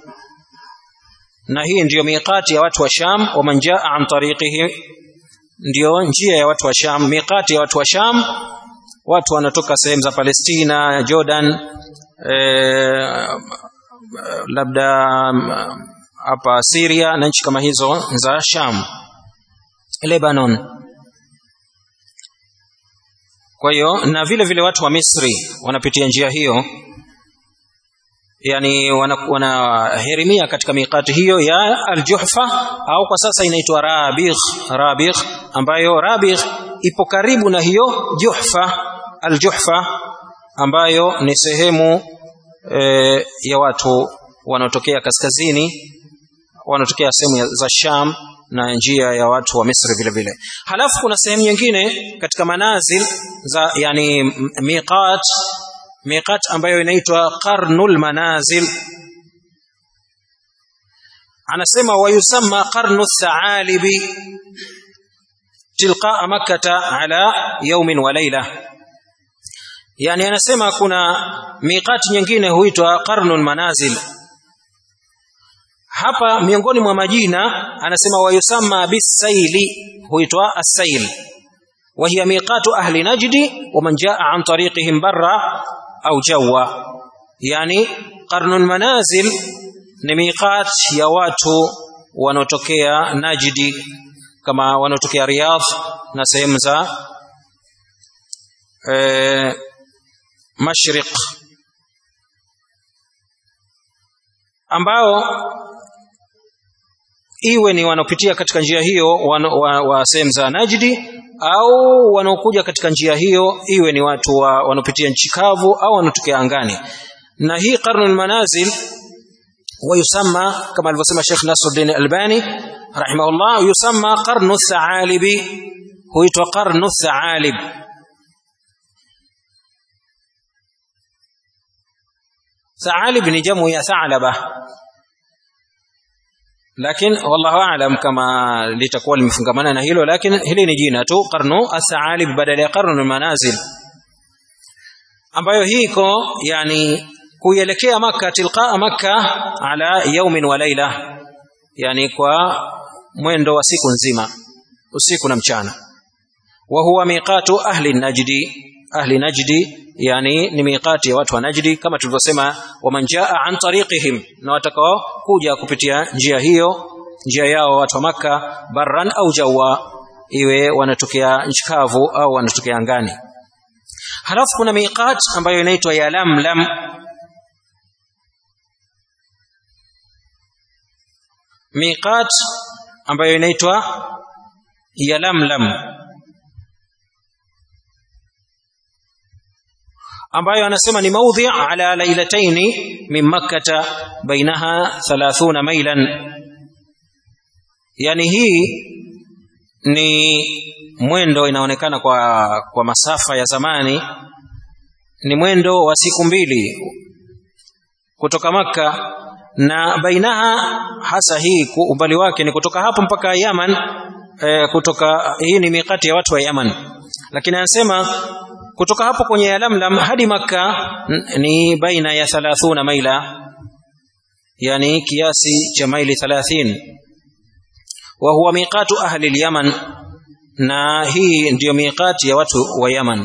na hii ndiyo miqati ya watu wa Sham wa man jaa an tariqihi ndiyo njia ya watu wa Sham miqati ya watu wa Sham watu wanatoka sehemu za Palestina Jordan eh, labda hapa Syria na nchi kama hizo za Sham Lebanon kwa hiyo na vile vile watu wa Misri wanapitia njia hiyo yani wanaherimia wana katika miqati hiyo ya Al-Juhfa au kwa sasa inaitwa Rabigh Rabigh ambayo Rabigh ipo karibu na hiyo Juhfa Al-Juhfa ambayo ni sehemu e, ya watu wanaotokea kaskazini wanaotokea sehemu za Sham na njia ya watu wa Misri vile vile. Halafu kuna sehemu nyingine katika manazil za yani miqat miqat ambayo inaitwa qarnul manazil anasema wayusamma qarnu thalibi tilqa makkata ala yawmin wa layla yani anasema kuna miqati nyingine huitwa qarnul manazil hapa miongoni mwa majina anasema wayusamma bisaili huitwa as-sail wa hiya miqatu ahli najdi wa man jaa an tariqihim barra au jawa yani qarnul manazil ni miqat ya watu wanaotokea najdi kama wanaotokea riyadh na sehemu za e, mashriq ambao iwe ni wanaopitia katika njia hiyo wa, wa, wa sehemu za Najdi au wanaokuja katika njia hiyo iwe ni watu wa, wanaopitia nchi kavu au wanaotokea angani na hii qarnul manazil ويسمى كما alivyosema Sheikh Nasruddin Albani rahimahullah yusamma qarnu thalibi huitwa qarnu thalib thalib ni jamu ya thalaba lakini wallahu aalam kama litakuwa limefungamana na hilo lakini hili ni jina tu qarnu athalib badala ya qarnu manazil ambayo hii iko yani kuelekea maka tilqaa maka ala yaumin wa laila yani kwa mwendo wa siku nzima usiku na mchana wa huwa miqatu ahli najdi ahli najdi yani ni miqati ya watu wa najdi kama tulivyosema waman jaa an tariqihim na watakao kuja kupitia njia hiyo njia yao watu wa maka barran au jawa iwe wanatokea nchi kavu au wanatokea angani halafu kuna miqat ambayo inaitwa ya lamlam miqat ambayo inaitwa ya lamlam ambayo anasema ni maudhi ala lailataini min makkata bainaha 30 mailan yani hii ni mwendo inaonekana kwa kwa masafa ya zamani ni mwendo wa siku mbili kutoka maka na bainaha hasa hii umbali wake ni kutoka hapo mpaka Yaman e, kutoka hii ni mikati ya watu wa Yaman lakini anasema kutoka hapo kwenye Yalamlam hadi maka ni baina ya 30 maila yani kiasi cha maili 30 wa huwa miqatu ahli al-Yaman na hii ndiyo miqati ya watu wa Yaman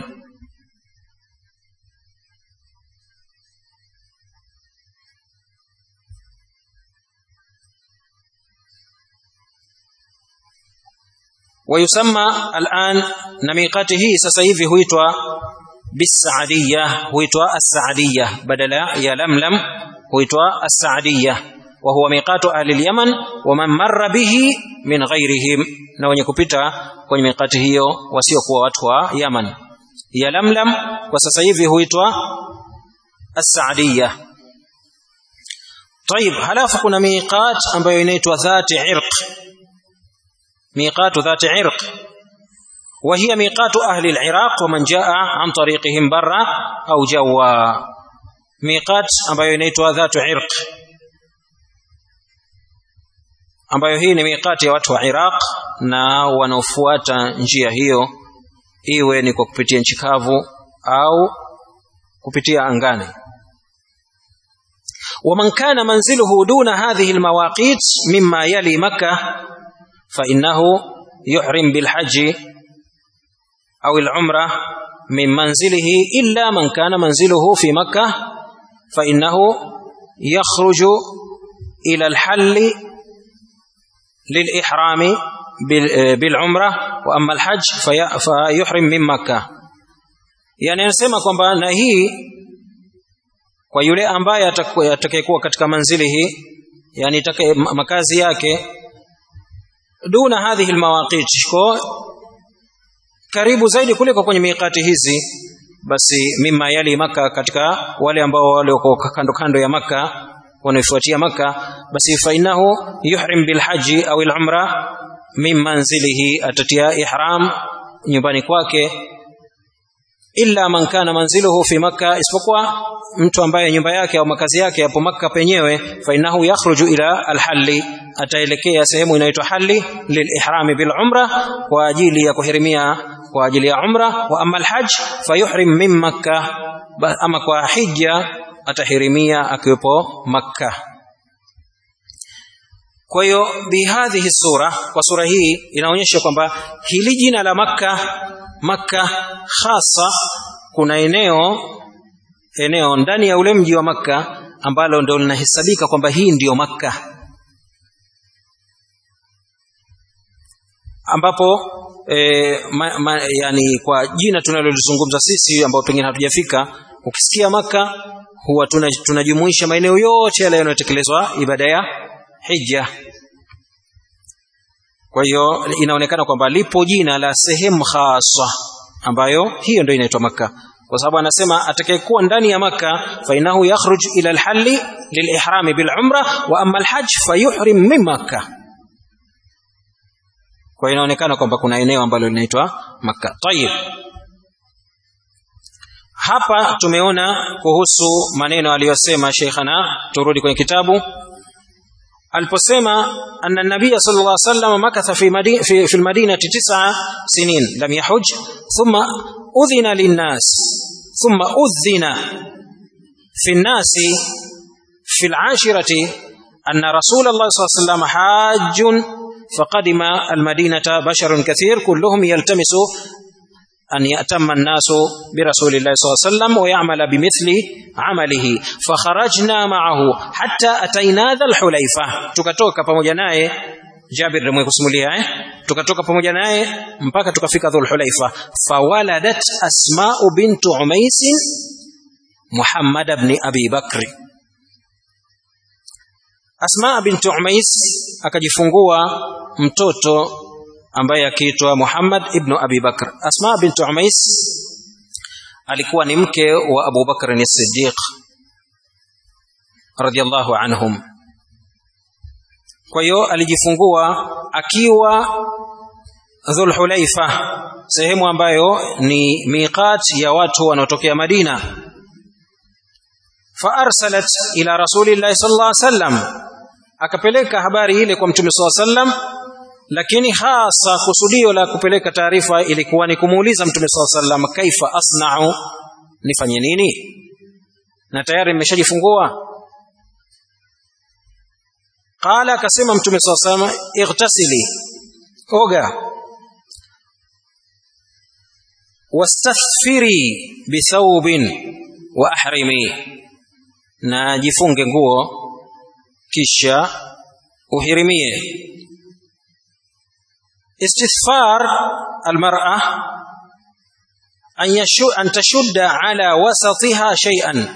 ويسمى الآن نميقاته سسيفي هويتوا بالسعدية هويتوا السعدية بدل يا لملم هويتوا السعدية وهو ميقات أهل اليمن ومن مر به من غيرهم na wenye kupita kwenye mikati hiyo wasiokuwa watu wa Yaman ya Lamlam kwa sasa hivi huitwa As-Saadiyya طيب halafu kuna miqat ambayo inaitwa dhati irq ميقات ذات عرق وهي ميقات أهل العراق ومن جاء عن طريقهم برا أو جوا ميقات ambayo inaitwa dhatu irq ambayo hii ni miqati ya watu wa Iraq na wanaofuata njia hiyo iwe ni kwa kupitia nchi kavu au kupitia angani ومن كان منزله دون هذه المواقيت مما يلي مكة فإنه يحرم بالحج أو العمرة من منزله إلا من كان منزله في مكة فإنه يخرج إلى الحل للإحرام بالعمرة وأما الحج فيحرم من مكة يعني anasema kwamba na hii kwa yule ambaye atakayekuwa katika manzili hii yani makazi yake duna hadhihi almawaqit ko karibu zaidi kuliko kwenye miqati hizi basi mimma yali maka katika wale ambao wale wako kando kando ya maka wanaofuatia maka basi fainahu yuhrim bilhaji au alumra min manzilihi atatia ihram nyumbani kwake illa man kana manziluhu fi makka isipokuwa mtu ambaye nyumba yake au makazi yake yapo makka penyewe fainahu yakhruju ila alhalli ataelekea sehemu inaitwa halli lilihrami bil umra kwa ajili ya kuhirimia kwa ajili ya umra wa amma alhajj fayuhrim min makka ama kwa hija atahirimia akiwepo makka kwa hiyo bihadhihi sura kwa sura hii inaonyesha kwamba hili jina la makka makka hasa kuna eneo eneo ndani ya ule mji wa makka ambalo ndio linahesabika kwamba hii ndiyo makka ambapo e, ma, ma, yani kwa jina tunalolizungumza sisi ambao pengine hatujafika ukisikia maka huwa tunajumuisha tuna maeneo yote yale yanayotekelezwa ibada ya hija kwa hiyo inaonekana kwamba lipo jina la sehemu hasa ambayo hiyo ndio inaitwa maka kwa sababu anasema atakayekuwa ndani ya maka fainahu yakhruj ila alhalli lilihrami bilumra wa amma alhajj fayuhrim min makkah kwa inaonekana kwamba kuna eneo ambalo linaitwa Makka. Tayib. Hapa tumeona kuhusu maneno aliyosema Sheikhana, turudi kwenye kitabu aliposema anna nabiy sallallahu alaihi wasallam makatha fi madina fi, fi almadinati tis'a sinin lam yahuj thumma udhina linnas thumma udhina fi nnasi fi al'ashirati anna rasulullah sallallahu alaihi wasallam hajjun فقدم المدينة بشر كثير كلهم يلتمس أن يأتم الناس برسول الله صلى الله عليه وسلم ويعمل بمثل عمله فخرجنا معه حتى أتينا ذا الحليفة tukatoka pamoja naye Jabir ndio kusimulia eh tukatoka pamoja naye mpaka tukafika Dhul Hulaifa fawaladat Asma'u bintu Umais Muhammad ibn Abi Bakr Asma bintu Umais akajifungua mtoto ambaye akiitwa Muhammad ibn Abi Bakr. Asma bintu Umais alikuwa ni mke wa Abu Bakr as-Siddiq radiyallahu anhum. Kwa hiyo alijifungua akiwa Dhul Hulaifa, sehemu ambayo ni miqat ya watu wanaotokea Madina. Faarsalat ila Rasulillahi sallallahu alaihi wasallam akapeleka habari ile kwa mtume swalla sallam lakini hasa kusudio la kupeleka taarifa ilikuwa ni kumuuliza mtume swalla sallam kaifa asna'u nifanye nini na tayari nimeshajifungua qala akasema mtume swalla sallam ightasili oga wastathfiri bithawbin wa ahrimi na jifunge nguo kisha uhirimie istithfar almar'a an yashu an tashudda ala wasatiha shay'an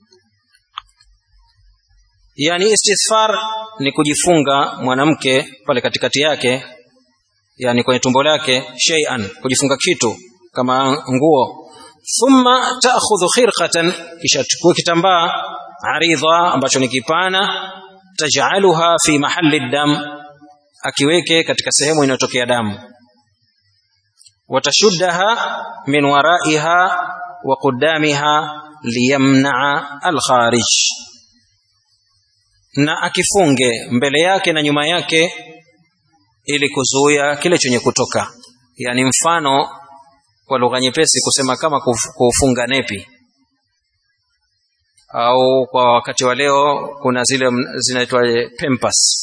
yani istithfar ni kujifunga mwanamke pale katikati yake yani kwenye tumbo lake shay'an kujifunga kitu kama nguo thumma ta'khudhu khirqatan kisha chukua kitambaa aridha ambacho ni kipana taj'aluha fi mahalli dam akiweke katika sehemu inayotokea damu watashuddaha min waraiha wa qudamiha liyamna'a al-kharij na akifunge mbele yake na nyuma yake ili kuzuia kile chenye kutoka yani mfano kwa lugha nyepesi kusema kama kufunga nepi au kwa wakati wa leo kuna zile zinaitwa pempas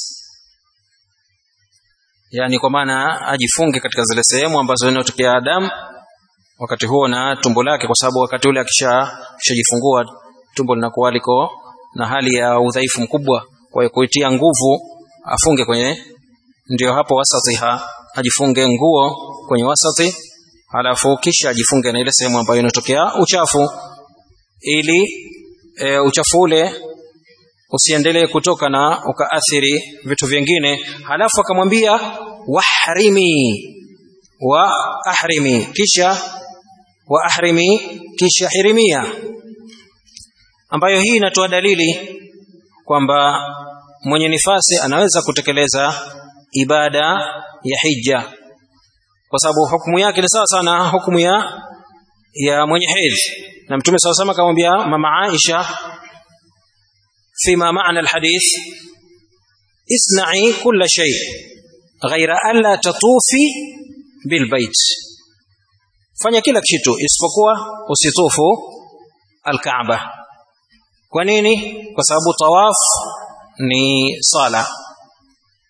yani kwa maana ajifunge katika zile sehemu ambazo zinatokea damu wakati huo na tumbo lake kwa sababu wakati ule akisha kishajifungua tumbo linakuwa liko na hali ya udhaifu mkubwa kwa hiyo kuitia nguvu afunge kwenye ndio hapo wasatiha ajifunge nguo kwenye wasati halafu kisha ajifunge na ile sehemu ambayo inatokea uchafu ili e, uchafu ule usiendelee kutoka na ukaathiri vitu vingine halafu akamwambia wahrimi wa ahrimi kisha wa ahrimi kisha hirimia ambayo hii inatoa dalili kwamba mwenye nifasi anaweza kutekeleza ibada ya hija kwa sababu hukumu yake ni sawa sana hukumu ya ya mwenye hedhi na mtume saw sama akamwambia mama Aisha fima maana alhadith isna'i kulla shay ghaira an la tatufi bilbait fanya kila kitu isipokuwa usitufu alkaaba kwa nini kwa sababu tawaf ni sala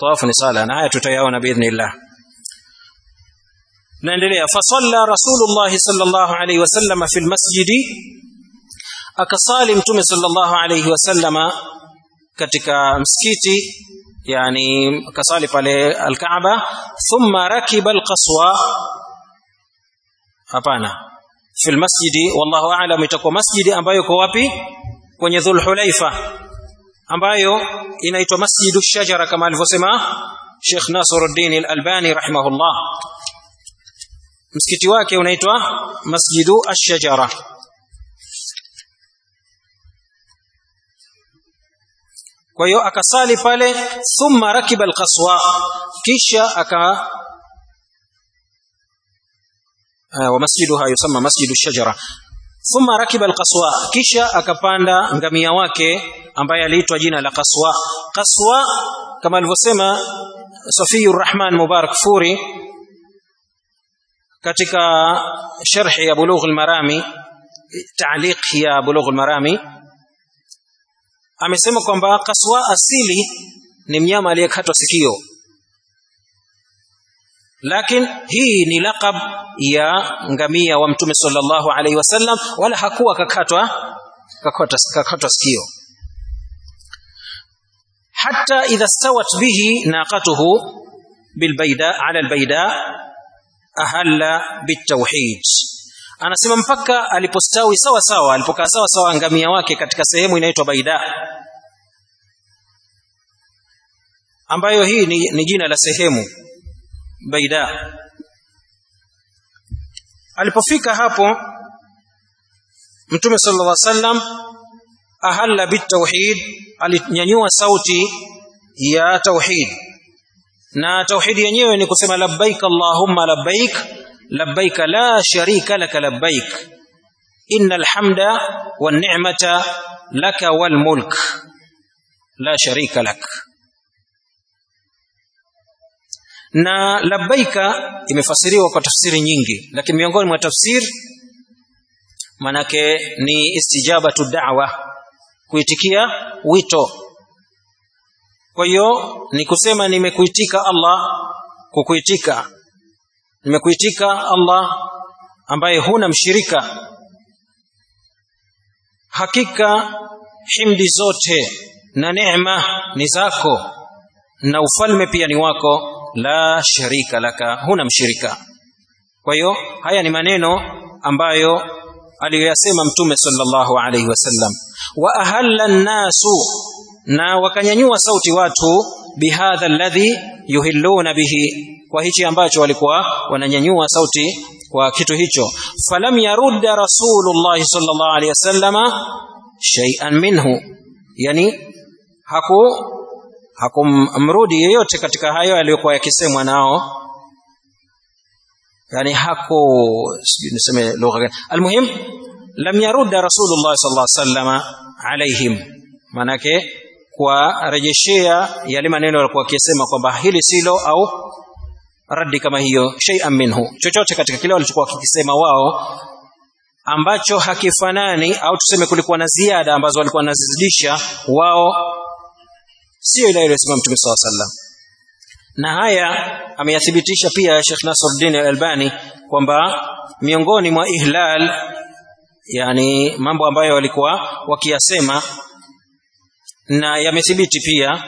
tawafu ni sala na haya tutayaona biidhnillah naendelea fasalla rasulullah sallallahu alayhi wasallam fi almasjidi akasali mtume sallallahu alayhi wasallama katika msikiti yani akasali pale alkaaba thumma rakiba alqaswa hapana fi almasjidi wallahu a'lam itakuwa masjidi ambayo iko wapi kwenye dhulhulaifa ambayo inaitwa masjidu shajara kama alivyosema Sheikh Nasruddin al-Albani rahimahullah msikiti wake unaitwa masjidu ash-shajara kwa hiyo akasali pale thumma rakiba alqaswa kisha aka wa masjiduha yusamma masjidu shajara thumma rakiba alqaswa kisha akapanda ngamia wake ambaye aliitwa jina la qaswa qaswa kama alivyosema Safiyur Rahman Mubarak Furi katika sharhi ya Bulugh al-Marami ta'liq ya Bulugh al-Marami amesema kwamba kaswa asili ni mnyama aliyekatwa sikio lakini hii ni laqab ya ngamia wa mtume sallallahu alaihi wasallam wala hakuwa kakatwa kakatwa, kakatwa sikio hatta idha stawat bihi naqatuhu bilbayda ala albayda ahalla bitawhid anasema mpaka alipostawi sawa sawa alipokaa sawa sawa ngamia wake katika sehemu inaitwa baida ambayo hii ni, ni jina la sehemu baida alipofika hapo mtume sallallahu alaihi wasallam ahalla bitawhid alinyanyua sauti ya tauhid na tauhid yenyewe ni kusema labbaik allahumma labbaik labbaik la sharika laka labbaik innal hamda wan ni'mata laka wal mulk la sharika lak na labbaika imefasiriwa kwa tafsiri nyingi lakini miongoni mwa tafsiri manake ni istijabatu da'wa kuitikia wito kwa hiyo ni kusema nimekuitika Allah kukuitika nimekuitika Allah ambaye huna mshirika hakika himdi zote na neema ni zako na ufalme pia ni wako la sharika laka huna mshirika kwa hiyo haya ni maneno ambayo aliyoyasema mtume sallallahu alaihi wasallam wa ahalla nnasu na wakanyanyua sauti watu bihadha alladhi yuhilluna bihi kwa hichi ambacho walikuwa wananyanyua sauti kwa kitu hicho falam yarudda rasulullah sallallahu alaihi wasallama shay'an minhu yani haku hakumrudi yeyote katika hayo aliyokuwa yakisemwa nao yani hako sijui niseme lugha gani almuhim lam yarudda rasulullah sallallahu alaihi wasallama alaihim manake kuwarejeshea yale maneno walikuwa wakisema kwamba hili silo au raddi kama hiyo shay'an minhu chochote katika kile walichokuwa wakisema wao ambacho hakifanani au tuseme kulikuwa na ziada ambazo walikuwa wanazidisha wao sio ile iliyosema mtume saw sallam na haya ameyathibitisha pia Sheikh Nasruddin Al-Albani kwamba miongoni mwa ihlal yani mambo ambayo walikuwa wakiyasema na yamethibiti pia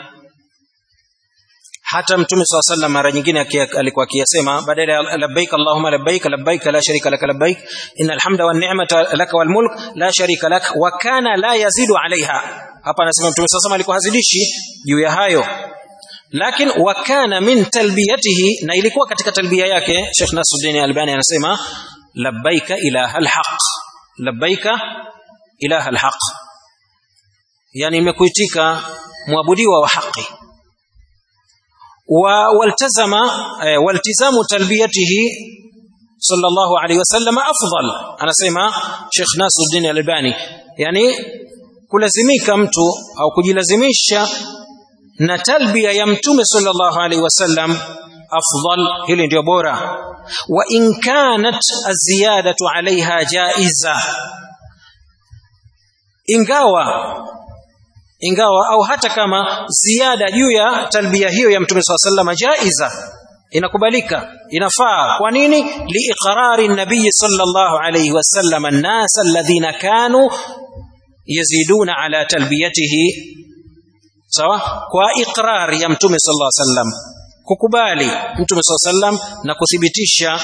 hata mtume swalla sallam mara nyingine alikuwa akiyasema badala ya labbaik allahumma labbaik labbaik la sharika lak labbaik innal hamda wan ni'mata lak wal mulk la sharika lak wa kana la yazidu alaiha hapa anasema mtume swalla sallam alikuwa hazidishi juu ya hayo lakini wa kana min talbiyatihi na ilikuwa katika talbia yake Sheikh Nasruddin Albani anasema labbaika ilaha alhaq labbaika ilaha alhaq yani imekuitika muabudiwa wa haki wa waltazama eh, waltizamu talbiyatihi sallallahu alayhi wasallam afdal anasema Sheikh Nasruddin Albani yani kulazimika mtu au kujilazimisha na talbia ya mtume sallallahu alaihi wasallam afdal hili ndio bora wa in kanat aziyadatu alaiha jaiza ingawa ingawa au hata kama ziada juu ya talbia hiyo ya mtume swalla sallam jaiza inakubalika inafaa kwa nini liiqrari nabii sallallahu alayhi wasallam an-nas alladhina kanu yaziduna ala talbiyatihi sawa kwa iqrar ya mtume sallallahu alayhi wasallam kukubali mtume sallallahu alayhi wasallam na kuthibitisha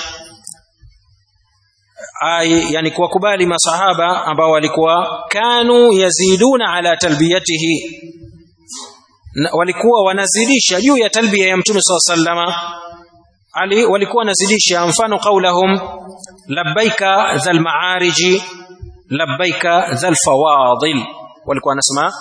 ai yani kuwakubali masahaba ambao walikuwa kanu yaziduna ala talbiyatihi na, walikuwa wanazidisha juu ya talbia ya mtume sallallahu alayhi wasallam ali walikuwa wanazidisha mfano qaulahum labbaika dhal ma'ariji labbaika dhal fawadil walikuwa wanasema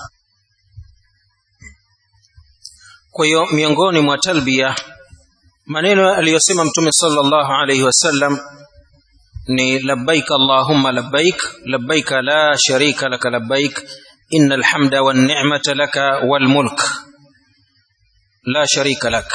kwa hiyo miongoni mwa talbia maneno aliyosema mtume sallallahu alayhi wasallam ni labbaik allahumma labbaik labbaik la sharika laka labbaik innal hamda wan ni'mata laka wal mulk la sharika lak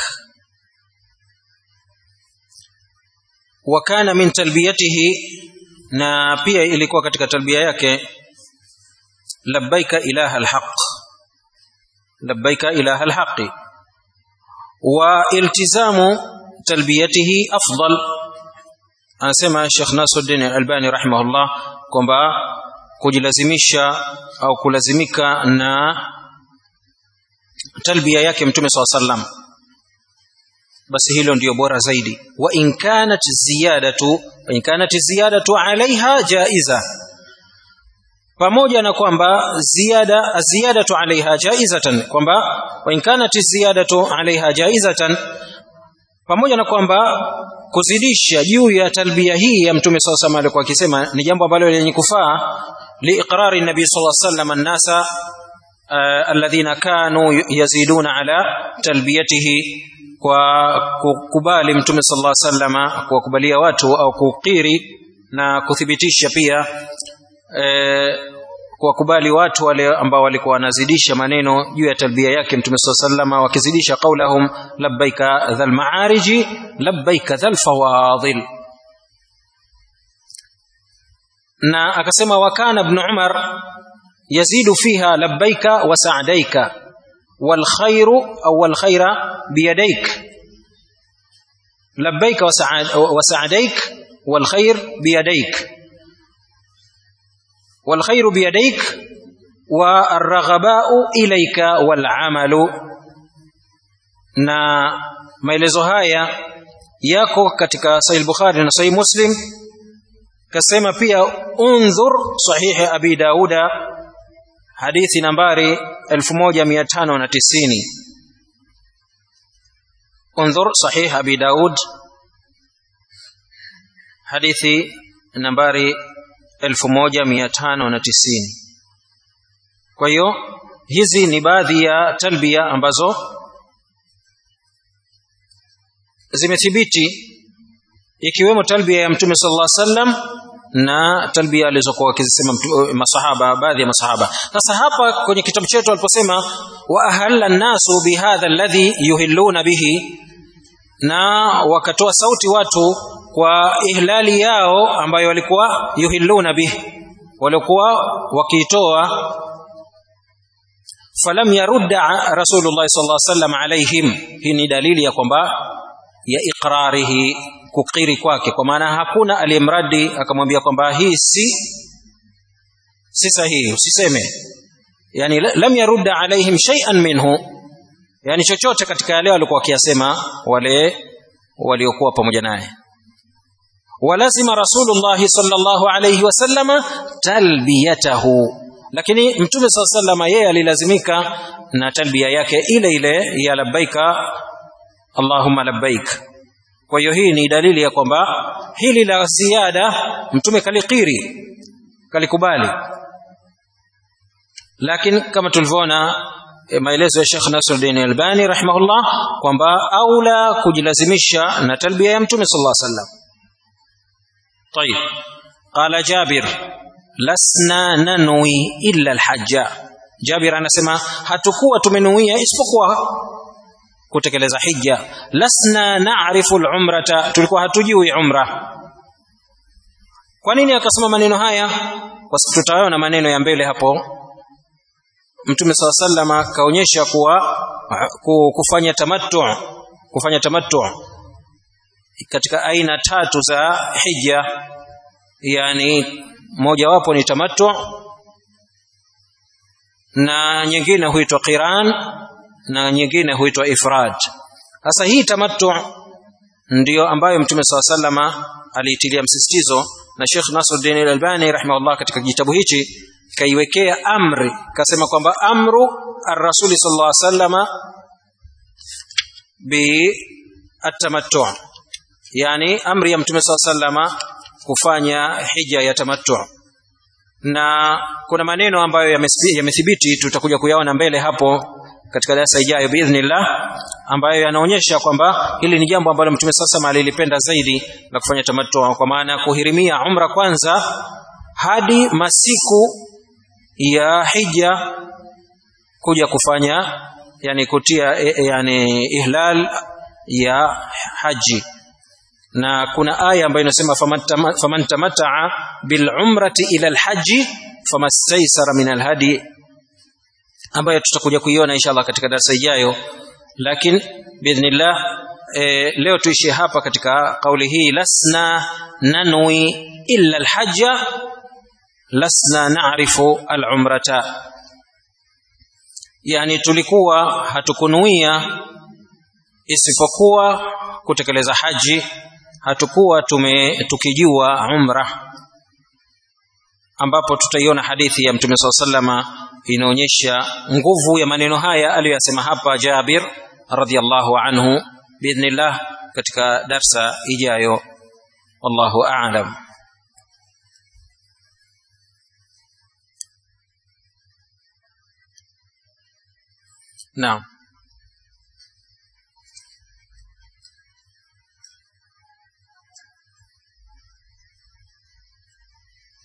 wa kana min talbiyatihi na pia ilikuwa katika talbia yake labbaika ilaha alhaq labbaika ilaha alhaqi wa iltizamu talbiyatihi afdal anasema Sheikh Nasruddin Albani rahimahullah kwamba kujilazimisha au kulazimika na talbia yake mtume swalla sallam basi hilo ndiyo bora zaidi wa in kanat ziyadatu wa in kanat ziyadatu alaiha jaiza pamoja na kwamba ziada ziyadatu alaiha jaizatan kwamba wa in kanat ziyadatu alaiha jaizatan pamoja na kwamba kuzidisha juu ya talbia hii ya mtume swalla sallam alikuwa akisema ni jambo ambalo lenye kufaa liiqrari nabii sallallahu alaihi wasallam an-nasa alladhina kanu yaziduna ala talbiyatihi kwa kukubali mtume sallallahu alaihi wasallam kuwakubalia watu au kukiri na kuthibitisha pia e, kuwakubali watu wale ambao walikuwa wanazidisha maneno juu ya talbia yake mtume sallallahu alaihi wasallam wakizidisha qaulahum labbaika dhal ma'ariji labbaika dhal fawadil na akasema wakana ibn umar yazidu fiha labbaika wa sa'daika wal khairu au wal khaira biyadaik labbaika wa sa'daik wal khair biyadaik wal khairu biyadaik wa ar-raghaba'u ilayka wal 'amalu na maelezo haya yako katika sahih bukhari na sahih muslim kasema pia undhur sahihi abi dauda hadithi nambari 1590 undhur sahih abi daud hadithi nambari 1590 kwa hiyo hizi ni baadhi ya talbia ambazo zimethibiti ikiwemo talbia ya mtume sallallahu alaihi wasallam na talbia alizokuwa wakizisema masahaba baadhi ya masahaba sasa hapa kwenye kitabu chetu aliposema wa ahalla nasu bihadha alladhi yuhilluna bihi na wakatoa sauti watu kwa ihlali yao ambayo walikuwa yuhilluna bihi walikuwa wakiitoa falam yarudda rasulullah sallallahu alaihi wasallam alaihim hii ni dalili ya kwamba ya iqrarihi kukiri kwake kwa maana hakuna aliyemradi akamwambia kwamba hii si si sahihi usiseme yani lam yarudda alaihim shay'an minhu yani chochote katika yale walikuwa wakiyasema wale waliokuwa pamoja naye walazima rasulullah sallallahu alayhi wasallama talbiyatahu lakini mtume sallallahu alayhi yeye alilazimika na talbia yake ile ile ya labbaika allahumma labbaik kwa hiyo hii ni dalili ya kwamba hili la ziada mtume kalikiri kalikubali lakini kama tulivyoona maelezo ya Sheikh Nasruddin Albani rahimahullah kwamba aula kujilazimisha na talbia ya mtume sallallahu alaihi wasallam طيب قال جابر لسنا ننوي إلا الحج جابر anasema hatukuwa tumenuia isipokuwa kutekeleza hija lasna na'rifu al-umrata tulikuwa hatujui umra kwa nini akasema maneno haya kwa sababu tutaona maneno ya mbele hapo mtume saa salama kaonyesha kuwa kufanya tamattu kufanya tamattu katika aina tatu za hija yani mojawapo ni tamattu na nyingine huitwa qiran na nyingine huitwa ifrad sasa hii tamattu ndiyo ambayo mtume saa salama aliitilia msisitizo na Sheikh Nasruddin Al-Albani rahimahullah katika kitabu hichi kaiwekea amri kasema kwamba amru ar-rasuli sallallahu alaihi wasallama bi at-tamattu yani amri ya mtume sallallahu alaihi wasallama kufanya hija ya tamattu na kuna maneno ambayo yamethibiti tutakuja kuyaona mbele hapo katika darasa ijayo biidhnillah ambayo yanaonyesha kwamba hili ni jambo ambalo mtume sasa alilipenda zaidi la kufanya tamattu kwa maana kuhirimia umra kwanza hadi masiku ya hija kuja kufanya yani kutia yani ihlal ya haji na kuna aya ambayo inasema faman tamataa bil umrati ila al haji famastaysara min al hadi ambayo tutakuja kuiona inshallah katika darasa ijayo lakini biidhnillah e, leo tuishie hapa katika kauli hii lasna nanwi illa alhajja lasna na'rifu alumrata yani tulikuwa hatukunuia isipokuwa kutekeleza haji hatukuwa tume tukijua umra ambapo tutaiona hadithi ya mtume swalla sallama inaonyesha nguvu ya maneno haya aliyoyasema hapa Jabir radhiallahu anhu biidhnillah katika darsa ijayo wallahu a'lam naam